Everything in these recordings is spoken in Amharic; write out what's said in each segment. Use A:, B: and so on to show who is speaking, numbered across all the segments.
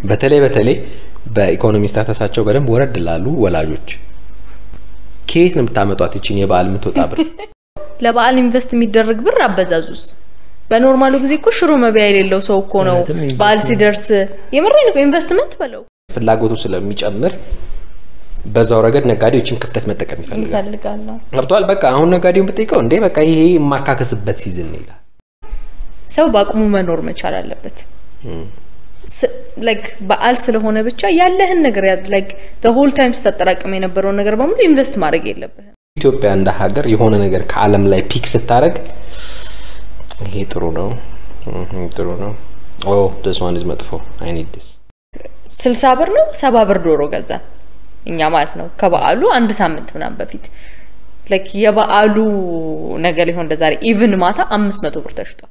A: በተለይ በተለይ በኢኮኖሚ ስታተሳቸው በደንብ ወረድ ላሉ ወላጆች ከየት ነው የምታመጧት ይችን የበዓል የምትወጣ ብር?
B: ለበዓል ኢንቨስት የሚደረግ ብር አበዛዙስ በኖርማሉ ጊዜ እኮ ሽሮ መቢያ የሌለው ሰው እኮ ነው
C: እውነትም ኢንቨስትመንት
B: በዓል ሲደርስ የምሬን እኮ ኢንቨስትመንት በለው
A: ፍላጎቱ ስለሚጨምር በዛው ረገድ ነጋዴዎችን ክፍተት መጠቀም ይፈልጋል።
B: ይፈልጋለሁ
A: ገብቷል። በቃ አሁን ነጋዴውን ብጠይቀው እንዴ በቃ ይሄ የማካከስበት ሲዝን ነው ይላል።
B: ሰው በአቅሙ መኖር መቻል አለበት ላይክ በዓል ስለሆነ ብቻ ያለህን ነገር ላይክ ሆል ታይም ስታጠራቅም የነበረውን ነገር በሙሉ ኢንቨስት ማድረግ የለብህም
A: ኢትዮጵያ እንደ ሀገር የሆነ ነገር ከዓለም ላይ ፒክ ስታደርግ ይሄ ጥሩ ነው ይሄ ጥሩ ነው ኦ this one is መጥፎ አይ ኒድ this
B: ስልሳ ብር ነው ሰባ ብር ዶሮ ገዛን እኛ ማለት ነው ከበዓሉ አንድ ሳምንት ምናምን በፊት ላይክ የበዓሉ ነገር ሊሆን እንደዛሬ ኢቭን ማታ አምስት መቶ ብር ተሽጧል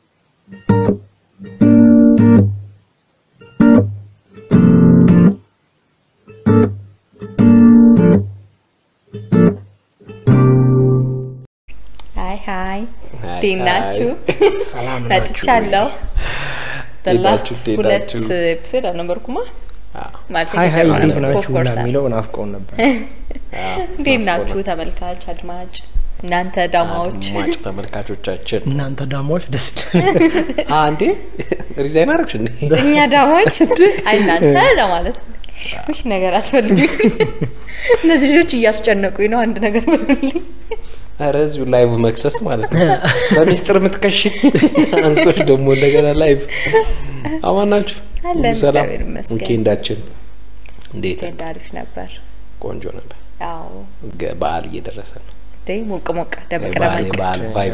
B: ሀይ ሀይ
A: ሀይ፣
B: እንዴት ናችሁ?
C: ሰላም ናችሁ
B: መጥቻለሁ
A: እንዴት
B: ላስት
A: ናችሁ? እንዴት
B: ሁለት
A: ናችሁ?
B: ኤፒሶድ አልነበርኩማ
A: አዎ።
B: ማለት
C: ሀይ ሀይ
B: የመጀመሪያው
C: እንዴት
B: ነበር።
C: ናችሁ
B: Of
C: ሁላ
B: course አለ።
C: የሚለው ናፍቀውን ነበር።
B: እንዴት ናችሁ ተመልካች አድማጭ እናንተ ዳማዎች
A: አድማጭ ተመልካቾቻችን
C: እናንተ ዳማዎች ደስ
A: አ እንዴ ሪዛይን አደረግሽ እንዴ?
B: እኛ ዳማዎች አይ እናንተ ለማለት ነው። ውይ ነገር አትፈልጉኝ እነዚህ ልጆች እያስጨነቁኝ ነው አንድ ነገር በሉልኝ
A: ኧረ እዚሁ ላይቭ መክሰስ ማለት ነው። በሚስጥር የምትከሽ አንስቶች ደግሞ እንደገና ላይቭ አማን ናችሁ?
B: አለን፣
A: ሁሉ ሰላም?
B: እግዚአብሔር ይመስገን።
A: ዊኬንዳችን እንዴት ነው?
B: እንደ አሪፍ ነበር
A: ቆንጆ ነበር።
B: ያው
A: ገ- በዓል እየደረሰ ነው።
B: ደይ ሞቅ ሞቅ ደመቅ
A: የበዓል
B: ደመቅ
A: የበዓል ቫይብ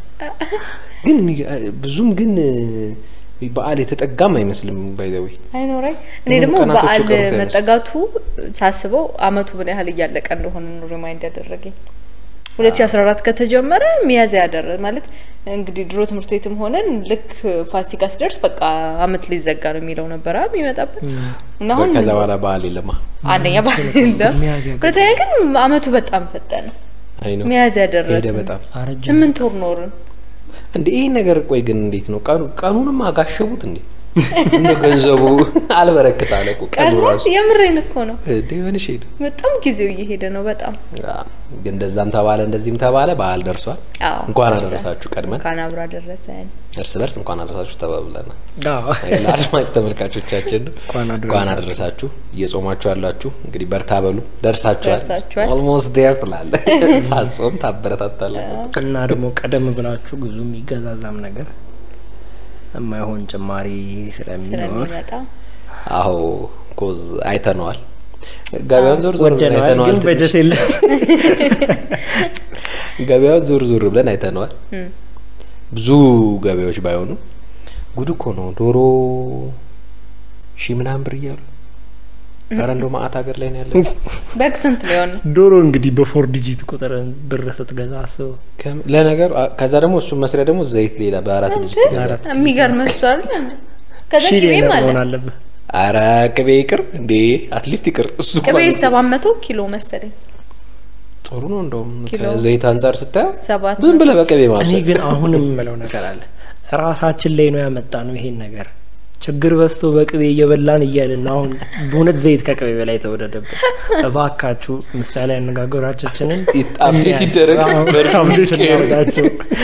A: ግን የሚገ- ብዙም ግን እ፣ በዓል የተጠጋም አይመስልም። ባይዘዊ
B: አይኖረኝ እኔ
A: ሁሉም
B: ደግሞ
A: ቀናቶች
B: በዓል
A: የቀሩት አይመስልም።
B: መጠጋቱ ሳስበው አመቱ ምን ያህል እያለቀ እንደሆነ ነው ሪማይንድ ያደረገኝ 2014 ከተጀመረ ሚያዝያ ያደረ ማለት እንግዲህ ድሮ ትምህርት ቤትም ሆነን ልክ ፋሲካ ሲደርስ በቃ አመት ሊዘጋ ነው የሚለው ነበረ የሚመጣብን እና አሁን
A: ከዛ በኋላ በዓል የለማ
B: አንደኛ በዓል የለም
C: ሚያዝያ ገባ።
B: ሁለተኛ ግን አመቱ በጣም ፈጠነ
A: አይ ነው
B: ሚያዝያ
A: ሄደ
B: ደረሰ
A: በጣም
C: አረጀ
B: ስምንት ወር ኖርን
A: እንዴ ይህ ነገር ቆይ ግን እንዴት ነው ቀኑ ቀኑንም አጋሸቡት እንዴ እንደ ገንዘቡ አልበረክት አለ እኮ ቀኑ
B: ቀን
A: ራሱ
B: የምሬን እኮ ነው
A: እንዴ ሆነሽ ሄደ
B: በጣም ጊዜው እየሄደ ነው በጣም
A: አ፣ ግን እንደዛም ተባለ እንደዚህም ተባለ በዓል ደርሷል
B: አዎ
A: እንኳን
B: ደርሰን።
A: አደረሳችሁ ቀድመን
B: እንኳን አብሮ አደረሰን
A: እርስ በርስ እንኳን አደረሳችሁ ተባብለናል
C: አዎ።
A: ለአድማጭ ተመልካቾቻችን
C: እንኳን አደረሳችሁ።
A: እንኳን አደረሳችሁ እየጾማችሁ ያላችሁ እንግዲህ በርታ በሉ ደርሳችኋል
B: ደርሳችኋል።
A: ኦልሞስት ዴር ትላለ ሳጾም ታበረታታለ
C: እና ደግሞ ቀደም ብላችሁ ብዙ የሚገዛዛም ነገር የማይሆን ጭማሪ ስለሚኖር
B: ስለሚመጣ
A: አዎ ኮዝ አይተነዋል ገበያውን ዞር ዞር ብለን
C: ወደነዋል፣
A: አይተነዋል
C: ግን
A: ትንሽ።
C: በጀት የለም።
A: ገበያውን ዞር ዞር ብለን አይተነዋል ብዙ ገበያዎች ባይሆኑ ጉድ እኮ ነው ዶሮ ሺ ምናምን ብር እያሉ ኧረ እንደው ማአት ሀገር ላይ ነው ያለ
B: በግ ስንት ሊሆን ነው?
C: ዶሮ እንግዲህ በፎር ዲጂት ቁጥር ብር ስትገዛ አስበው።
A: ከም- ለነገሩ አ- ከዛ ደግሞ እሱን መስሪያ ደግሞ ዘይት ሌላ በአራት ድጅት ይገዛል
C: አራት
B: የሚገርም እሱ አይደል? ከዛ
C: ሺህ
B: ቅቤም
C: ሌላ
B: አለ
C: መሆን አለብህ።
A: አረ ቅቤ ይቅር እንዴ አትሊስት ይቅር እሱ
B: ቅቤ
A: እንኳን
B: ሰባት መቶ ኪሎ መሰለኝ
A: ጥሩ ነው እንደውም
B: ኪሎ።
A: ከዘይት አንጻር ስታየው
B: ሰባት
A: ዝም ብለህ በቅቤ
C: እኔ
A: ማብሰል
C: ግን አሁንም የምለው ነገር አለ። ራሳችን ላይ ነው ያመጣ ነው ይሄን ነገር ችግር በዝቶ በቅቤ እየበላን እያልን ነው አሁን በእውነት ዘይት ከቅቤ በላይ ተወደደብን። እባካችሁ ምሳሌ አነጋገራችንን
A: አፕዴት ይደረግ ቨርዥኑ
C: አፕዴት
A: ይቀየር።
C: እናደርጋቸው።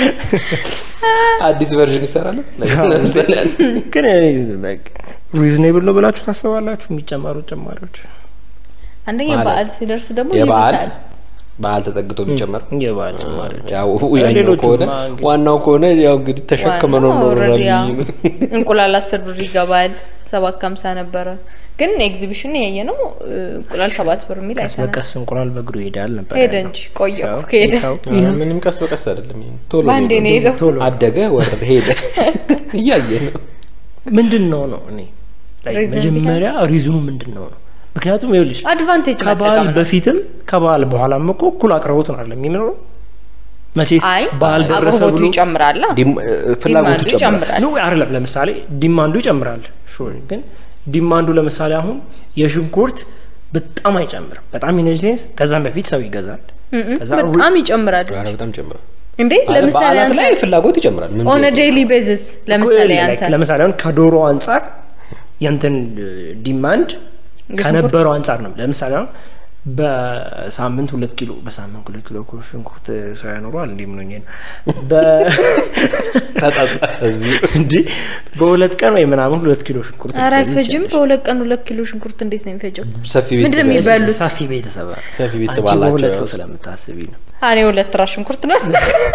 A: አዲስ ቨርዥን ይሰራል ለምሳሌ
C: ግን ሪዝኔብል ነው ብላችሁ ታስባላችሁ? የሚጨመሩት ጭማሪዎች
B: አንደኛ
A: ማለት
B: በዓል ሲደርስ ደግሞ
A: የበዓል
B: ይብሳል።
A: በዓል ተጠግቶ የሚጨመር
C: የበዓል ጭማሪዎች
A: ያው ያኛው
C: ሌሎቹማ
A: ከሆነ
C: እንግዲህ-
A: ዋናው ከሆነ ያው እንግዲህ ተሸክመ ነው
B: ዋናው
A: ነው
B: already ያው እንቁላል አስር ብር ይገባል። ሰባት ከሀምሳ ነበረ ግን ኤግዚቢሽን ያየ ነው እንቁላል ሰባት ብር የሚል
C: ቀስ
B: አይተናል።
C: በቀስ እንቁላል በእግሩ ይሄዳል ነበር
B: ሄደ
C: ያለው።
B: እንጂ ቆየ
C: ያው
B: እኮ ከሄደ
C: ይኸው
A: ኧረ ምንም ቀስ በቀስ አይደለም ይሄ ቶሎ
B: በአንዴ ነው
A: ነው
B: ሄደው።
C: ቶሎ
A: አደገ ወረደ ሄደ እያየ ነው
C: ምንድን ነው ነው እኔ like
B: ሪዝን
C: መጀመሪያ ሪዝኑ ምንድን ነው ነው ምክንያቱም ይኸውልሽ
B: አድቫንቴጅ
C: ከበዓል
B: መጠቀም ነው።
C: በፊትም ከበዓል በኋላም እኮ እኩል አቅርቦት ነው አለ የሚኖረው መቼስ
B: አይ
C: በዓል ደረሰ
B: አቅርቦቱ
C: ብሎ
B: ይጨምራል።
A: ዲም- ፍላጎቱ
B: ዲማንዱ
A: ይጨምራል
B: ይጨምራል።
C: ነው አይደለም ለምሳሌ ዲማንዱ ይጨምራል ሹር ግን ዲማንዱ ለምሳሌ አሁን የሽንኩርት በጣም አይጨምርም በጣም ኢነርጂንስ ከዛም በፊት ሰው ይገዛል ከዛ
B: በጣም ይጨምራል
A: ኧረ በጣም ይጨምራል
B: እንዴ
A: አለ
B: ለምሳሌ
A: በዓላት
B: አንተ
A: ላይ ፍላጎት ይጨምራል ምን
B: ኦን
A: ጥያቄ
B: ዴይሊ ቤዝስ ለምሳሌ
C: Like
B: አንተ
C: ለምሳሌ አሁን ከዶሮ አንጻር የንትን ዲማንድ
B: የሽንኩርት?
C: ከነበረው አንጻር ነው። ለምሳሌ አሁን በሳምንት ሁለት ኪሎ በሳምንት ሁለት ኪሎ እኮ ሽንኩርት ሰው ያኖረዋል እንዲህ ምኖኝ ነው በ-
A: ተጸጸተ እዚሁ
C: እንዲ በሁለት ቀን ወይ ምናምን ሁለት ኪሎ ሽንኩርት
B: ኧረ
C: ልትገዢ
B: አይፈጅም።
C: ትችያለሽ።
B: በሁለት ቀን ሁለት ኪሎ ሽንኩርት እንዴት ነው የሚፈጀው?
A: ሰፊ
B: ምንድን ነው
A: ቤተሰብ
B: የሚበሉት?
C: ሰፊ ቤተሰብ ናት።
A: ሰፊ ቤተሰብ
C: አንቺ
A: አላቸው
C: በሁለት
A: ያው።
C: ሰው ስለምታስቢ ነው።
B: እኔ ሁለት ራ ሽንኩርት ነው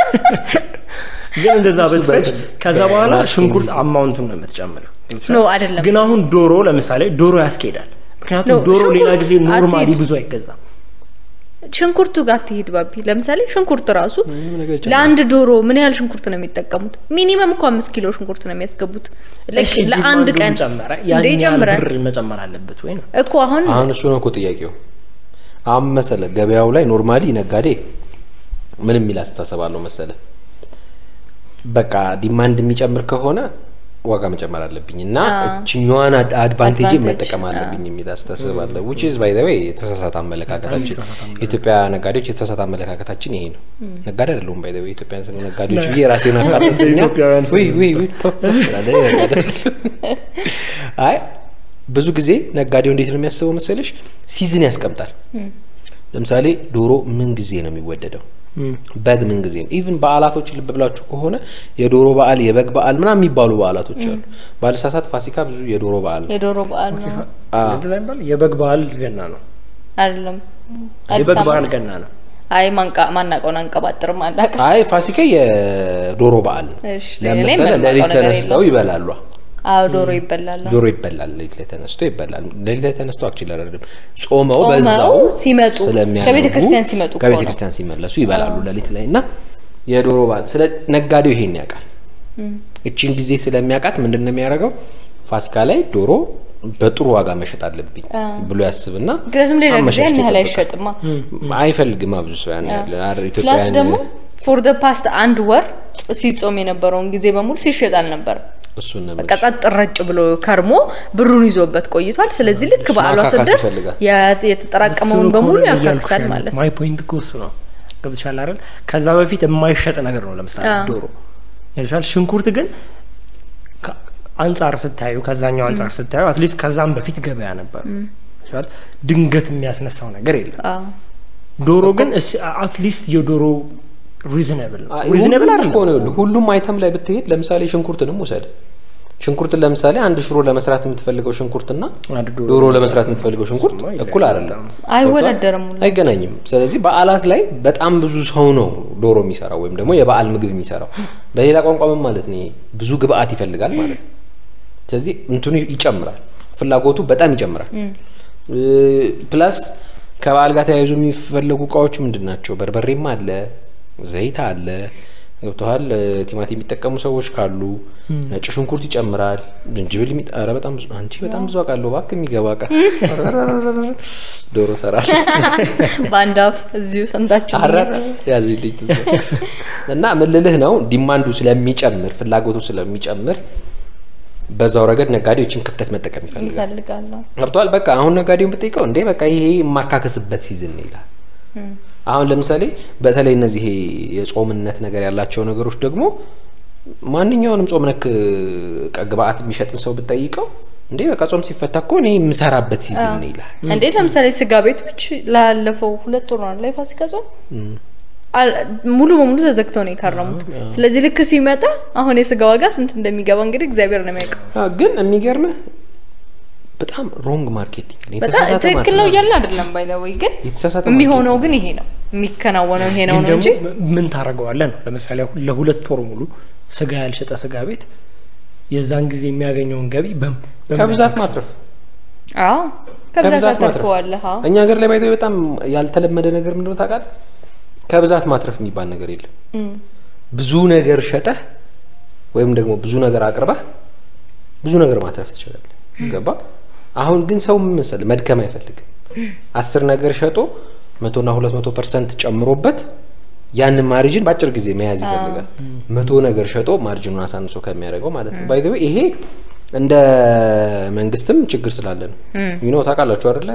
C: ግን እንደዛ
A: እሱ
C: ብትፈጭ
A: በ-
C: ከዛ በኋላ
A: ማስኪንግ
C: ሽንኩርት አማውንቱን ነው የምትጨምረው።
B: ኖ አይደለም።
C: ግን አሁን ዶሮ ለምሳሌ ዶሮ ያስኬዳል። ምክንያቱም
B: ኖ፣
C: ዶሮ ሌላ
B: ሽንኩርት
C: ጊዜ ኖርማሊ
B: አትሂድ።
C: ብዙ አይገዛም።
B: ሽንኩርቱ ጋር ትሄድ ባቢ። ለምሳሌ ሽንኩርት ራሱ
A: ምንም ነገር ይጨምራል።
B: ለአንድ ዶሮ ምን ያህል ሽንኩርት ነው የሚጠቀሙት? ሚኒመም እኮ አምስት ኪሎ ሽንኩርት ነው የሚያስገቡት ላይክ
C: እሺ፣
B: ለአንድ
C: ዲማንዱን
B: ቀን
C: ጨመረ።
B: እንደ
C: ያን ያህል
B: ይጨምራል
C: ብር መጨመር አለበት ወይ ነው?
B: እኮ አሁን
A: አሁን እሱ ነው እኮ ጥያቄው። አሁን መሰለ ገበያው ላይ ኖርማሊ ነጋዴ ምንም የሚል አስተሳሰብ አለው መሰለ በቃ ዲማንድ የሚጨምር ከሆነ ዋጋ መጨመር አለብኝ እና እችኛዋን አድቫንቴጅ
B: Advantage፣
A: መጠቀም አለብኝ የሚል አስተሳሰብ አለ። ዊች ኢዝ ባይ ዘ ዌይ የተሳሳተ አመለካከታችን
C: የተሳሳተ አመለካከት።
A: የኢትዮጵያ ነጋዴዎች የተሳሳተ አመለካከታችን ይሄ ነው። ነጋዴ አይደለሁም ባይ ዘ ዌይ ኢትዮጵያ ነጋዴዎች ብዬ ራሴን አቃጥተኛ
C: ኢትዮጵያውያን
A: ውይ ውይ ውይ ቶ- ቶ ትላለህ፣ ነጋዴ አይደለሁም። አይ ብዙ ጊዜ ነጋዴው እንዴት ነው የሚያስበው መሰለሽ? ሲዝን ያስቀምጣል። ለምሳሌ ዶሮ ምን ጊዜ ነው የሚወደደው? በግ ምን ጊዜ ነው? ኢቭን በዓላቶች ልብ ብላችሁ ከሆነ የዶሮ በዓል፣ የበግ በዓል ምናምን የሚባሉ በዓላቶች አሉ። ባለሳሳት ፋሲካ ብዙ የዶሮ በዓል ነው።
B: የዶሮ በዓል ነው
A: አዎ።
C: እንደዛ ይባላል። የበግ በዓል ገና ነው።
B: አይደለም? አዲስ
C: የበግ በዓል
B: ዓመት?
C: ገና ነው።
B: አይ ማንቃ ማናቀውን አንቀባጥርም አናውቅም።
A: አይ ፋሲካ የዶሮ በዓል ነው።
B: እሺ፣ ሌላ ላይ
A: ለምሳሌ
B: ምንም
A: ሌሊት
B: አውቀው ነገር
A: ተነስተው
B: የለም።
A: ይበላሉ።
B: አዎ ዶሮ ይበላል።
A: ዶሮ ይበላል። ሌሊት ላይ ተነስቶ ይበላል። ሌሊት ላይ ተነስቶ አክቹዋሊ አይደለም ጾመው
B: ጾመው
A: በዛው
B: ሲመጡ
A: ስለሚያነቡ
B: ከቤተ ክርስቲያን ሲመጡ እኮ
A: ከቤተ
B: ነው።
A: ክርስቲያን ሲመለሱ ይበላሉ ሌሊት ላይ እና የዶሮ በዓል ስለ ነጋዴው ይሄን ያውቃል። እቺን ጊዜ ስለሚያውቃት ምንድን ነው የሚያደርገው? ፋሲካ ላይ ዶሮ በጥሩ ዋጋ መሸጥ አለብኝ ብሎ ያስብና
B: ምክንያቱም ሌላ ጊዜ
A: አመቻችቶ
B: ያን ያህል
A: ይጠብቃል።
B: አይሸጥማ።
A: አይፈልግም ብዙ ሰው ያን ያህል አረ
B: ፕላስ
A: ኢትዮጵያውያን
B: ደግሞ ፎር ደ ፓስት አንድ ወር ሲጾም የነበረውን ጊዜ በሙሉ ሲሸጥ አልነበረም።
A: እሱን ነው
B: በቃ ጸጥ ረጭ ብሎ ከርሞ ብሩን ይዞበት ቆይቷል። ስለዚህ ልክ በዓሏ
A: ማካካስ
B: ስትደርስ
A: ይፈልጋል።
B: ያ- የተጠራቀመውን
C: እሱን እኮ
B: በሙሉ
C: ነው እያልኩሽ
B: ያካክሳል
C: ያለሁት።
B: ማለት ነው።
C: ማይ ፖይንት እኮ እሱ ነው። ገብቶሻል አይደል? ከዛ በፊት የማይሸጥ ነገር ነው። ለምሳሌ
B: አዎ።
C: ዶሮ ይልሻል። ሽንኩርት ግን ከ- አንጻር ስታዩ ከዛኛው አንጻር ስታዩ አትሊስት ከዛም በፊት ገበያ ነበር። ይልሻል። ድንገት የሚያስነሳው ነገር የለም።
B: አዎ
C: ዶሮ ግን አትሊስት የዶሮ ሪዝነብል ነው።
A: አይ፣
C: ሪዝነብል
A: ሁሉም
C: አይደለም
A: እኮ ነው ይኸውልህ፣ ሁሉም አይተም ላይ ብትሄድ ለምሳሌ ሽንኩርትንም ውሰድ። ሽንኩርትን ለምሳሌ አንድ ሽሮ ለመስራት የምትፈልገው ሽንኩርትና
C: አንድ ዶሮ
A: ዶሮ ለመስራት የምትፈልገው ሽንኩርት
C: እሱማ
A: እኩል
C: ይለያል
A: አይደለም፣
B: አይወዳደርም ሁሉ።
A: አይገናኝም። ስለዚህ በዓላት ላይ በጣም ብዙ ሰው ነው ዶሮ የሚሰራው ወይም ደግሞ የበዓል ምግብ የሚሰራው። በሌላ ቋንቋ ምን ማለት ነው? ይሄ ብዙ ግብአት ይፈልጋል ማለት ነው። ስለዚህ እንትኑ ይጨምራል፣ ፍላጎቱ በጣም ይጨምራል። ፕላስ ከበዓል ጋር ተያይዞ የሚፈለጉ እቃዎች ምንድን ናቸው? በርበሬም አለ፣ ዘይት አለ፣ ገብተዋል። ቲማቲም የሚጠቀሙ ሰዎች ካሉ ነጭ ሽንኩርት ይጨምራል፣ ዝንጅብል የሚጠ ኧረ በጣም ብዙ አንቺ በጣም ብዙ አውቃለሁ እባክህ የሚገባ እቃ ዶሮ ሰራል
B: በአንድ አፍ እዚሁ ሰምታችሁ
A: አረረ ያዙ ልጅ እና ምን ልልህ ነው ዲማንዱ ስለሚጨምር ፍላጎቱ ስለሚጨምር በዛው ረገድ ነጋዴዎችን ክፍተት መጠቀም ይፈልጋል።
B: ይፈልጋለሁ።
A: ገብቷል። በቃ አሁን ነጋዴውን ብጠይቀው እንዴ በቃ ይሄ የማካከስበት ሲዝን ነው ይላል። አሁን ለምሳሌ በተለይ እነዚህ ይሄ የጾምነት ነገር ያላቸው ነገሮች ደግሞ ማንኛውንም ጾም ነክ እቃ ግብአት የሚሸጥን ሰው ብጠይቀው እንዴ በቃ ጾም ሲፈታ እኮ እኔ የምሰራበት ሲዝን ነው ይላል።
B: እንዴ ለምሳሌ ስጋ ቤቶች ላለፈው ሁለት ወር ነው ላይ ፋሲካ ጾም አል- ሙሉ በሙሉ ተዘግተው ነው የከረሙት። ስለዚህ ልክ ሲመጣ አሁን የስጋ ዋጋ ስንት እንደሚገባ እንግዲህ እግዚአብሔር ነው የሚያውቀው።
A: አ፣ ግን የሚገርምህ በጣም ሮንግ ማርኬቲንግ ነው፣
B: በጣም
A: የተሳሳተ
B: ትክክል ነው
A: ማርኬቲንግ።
B: እያልን አይደለም ባይ ዘ ወይ ግን
A: የተሳሳተ
B: የሚሆነው ግን ይሄ ነው የሚከናወነው ይሄ ነው
C: ግን
B: ነው እንጂ
C: ደግሞ ምን ታደርገዋለህ ነው። ለምሳሌ አሁን ለሁለት ወር ሙሉ ስጋ ያልሸጠ ስጋ ቤት የዛን ጊዜ የሚያገኘውን ገቢ በም- በምን
A: ከብዛት
C: ያክል?
A: ማትረፍ
B: አዎ ከብዛት
A: ከብዛት ማትረፍ።
B: አተርፈዋለህ። አዎ
A: እኛ ሀገር ላይ ባይዘው በጣም ያልተለመደ ነገር ምንድነው ታውቃለህ? ከብዛት ማትረፍ የሚባል ነገር የለም።
B: እም፣
A: ብዙ ነገር ሸጠህ ወይም ደግሞ ብዙ ነገር አቅርበህ ብዙ ነገር ማትረፍ ትችላለህ። ገባ? አሁን ግን ሰው ምን መሰለህ መድከም አይፈልግም። አስር ነገር ሸጦ መቶና ሁለት መቶ ፐርሰንት ጨምሮበት ያንን ማርጅን በአጭር ጊዜ መያዝ ይፈልጋል። መቶ ነገር ሸጦ ማርጅኑን አሳንሶ ከሚያደርገው ማለት ነው። ባይ ዘ ዌይ ይሄ እንደ መንግስትም ችግር ስላለ ነው። ዩኖ ታውቃላችሁ አይደለ?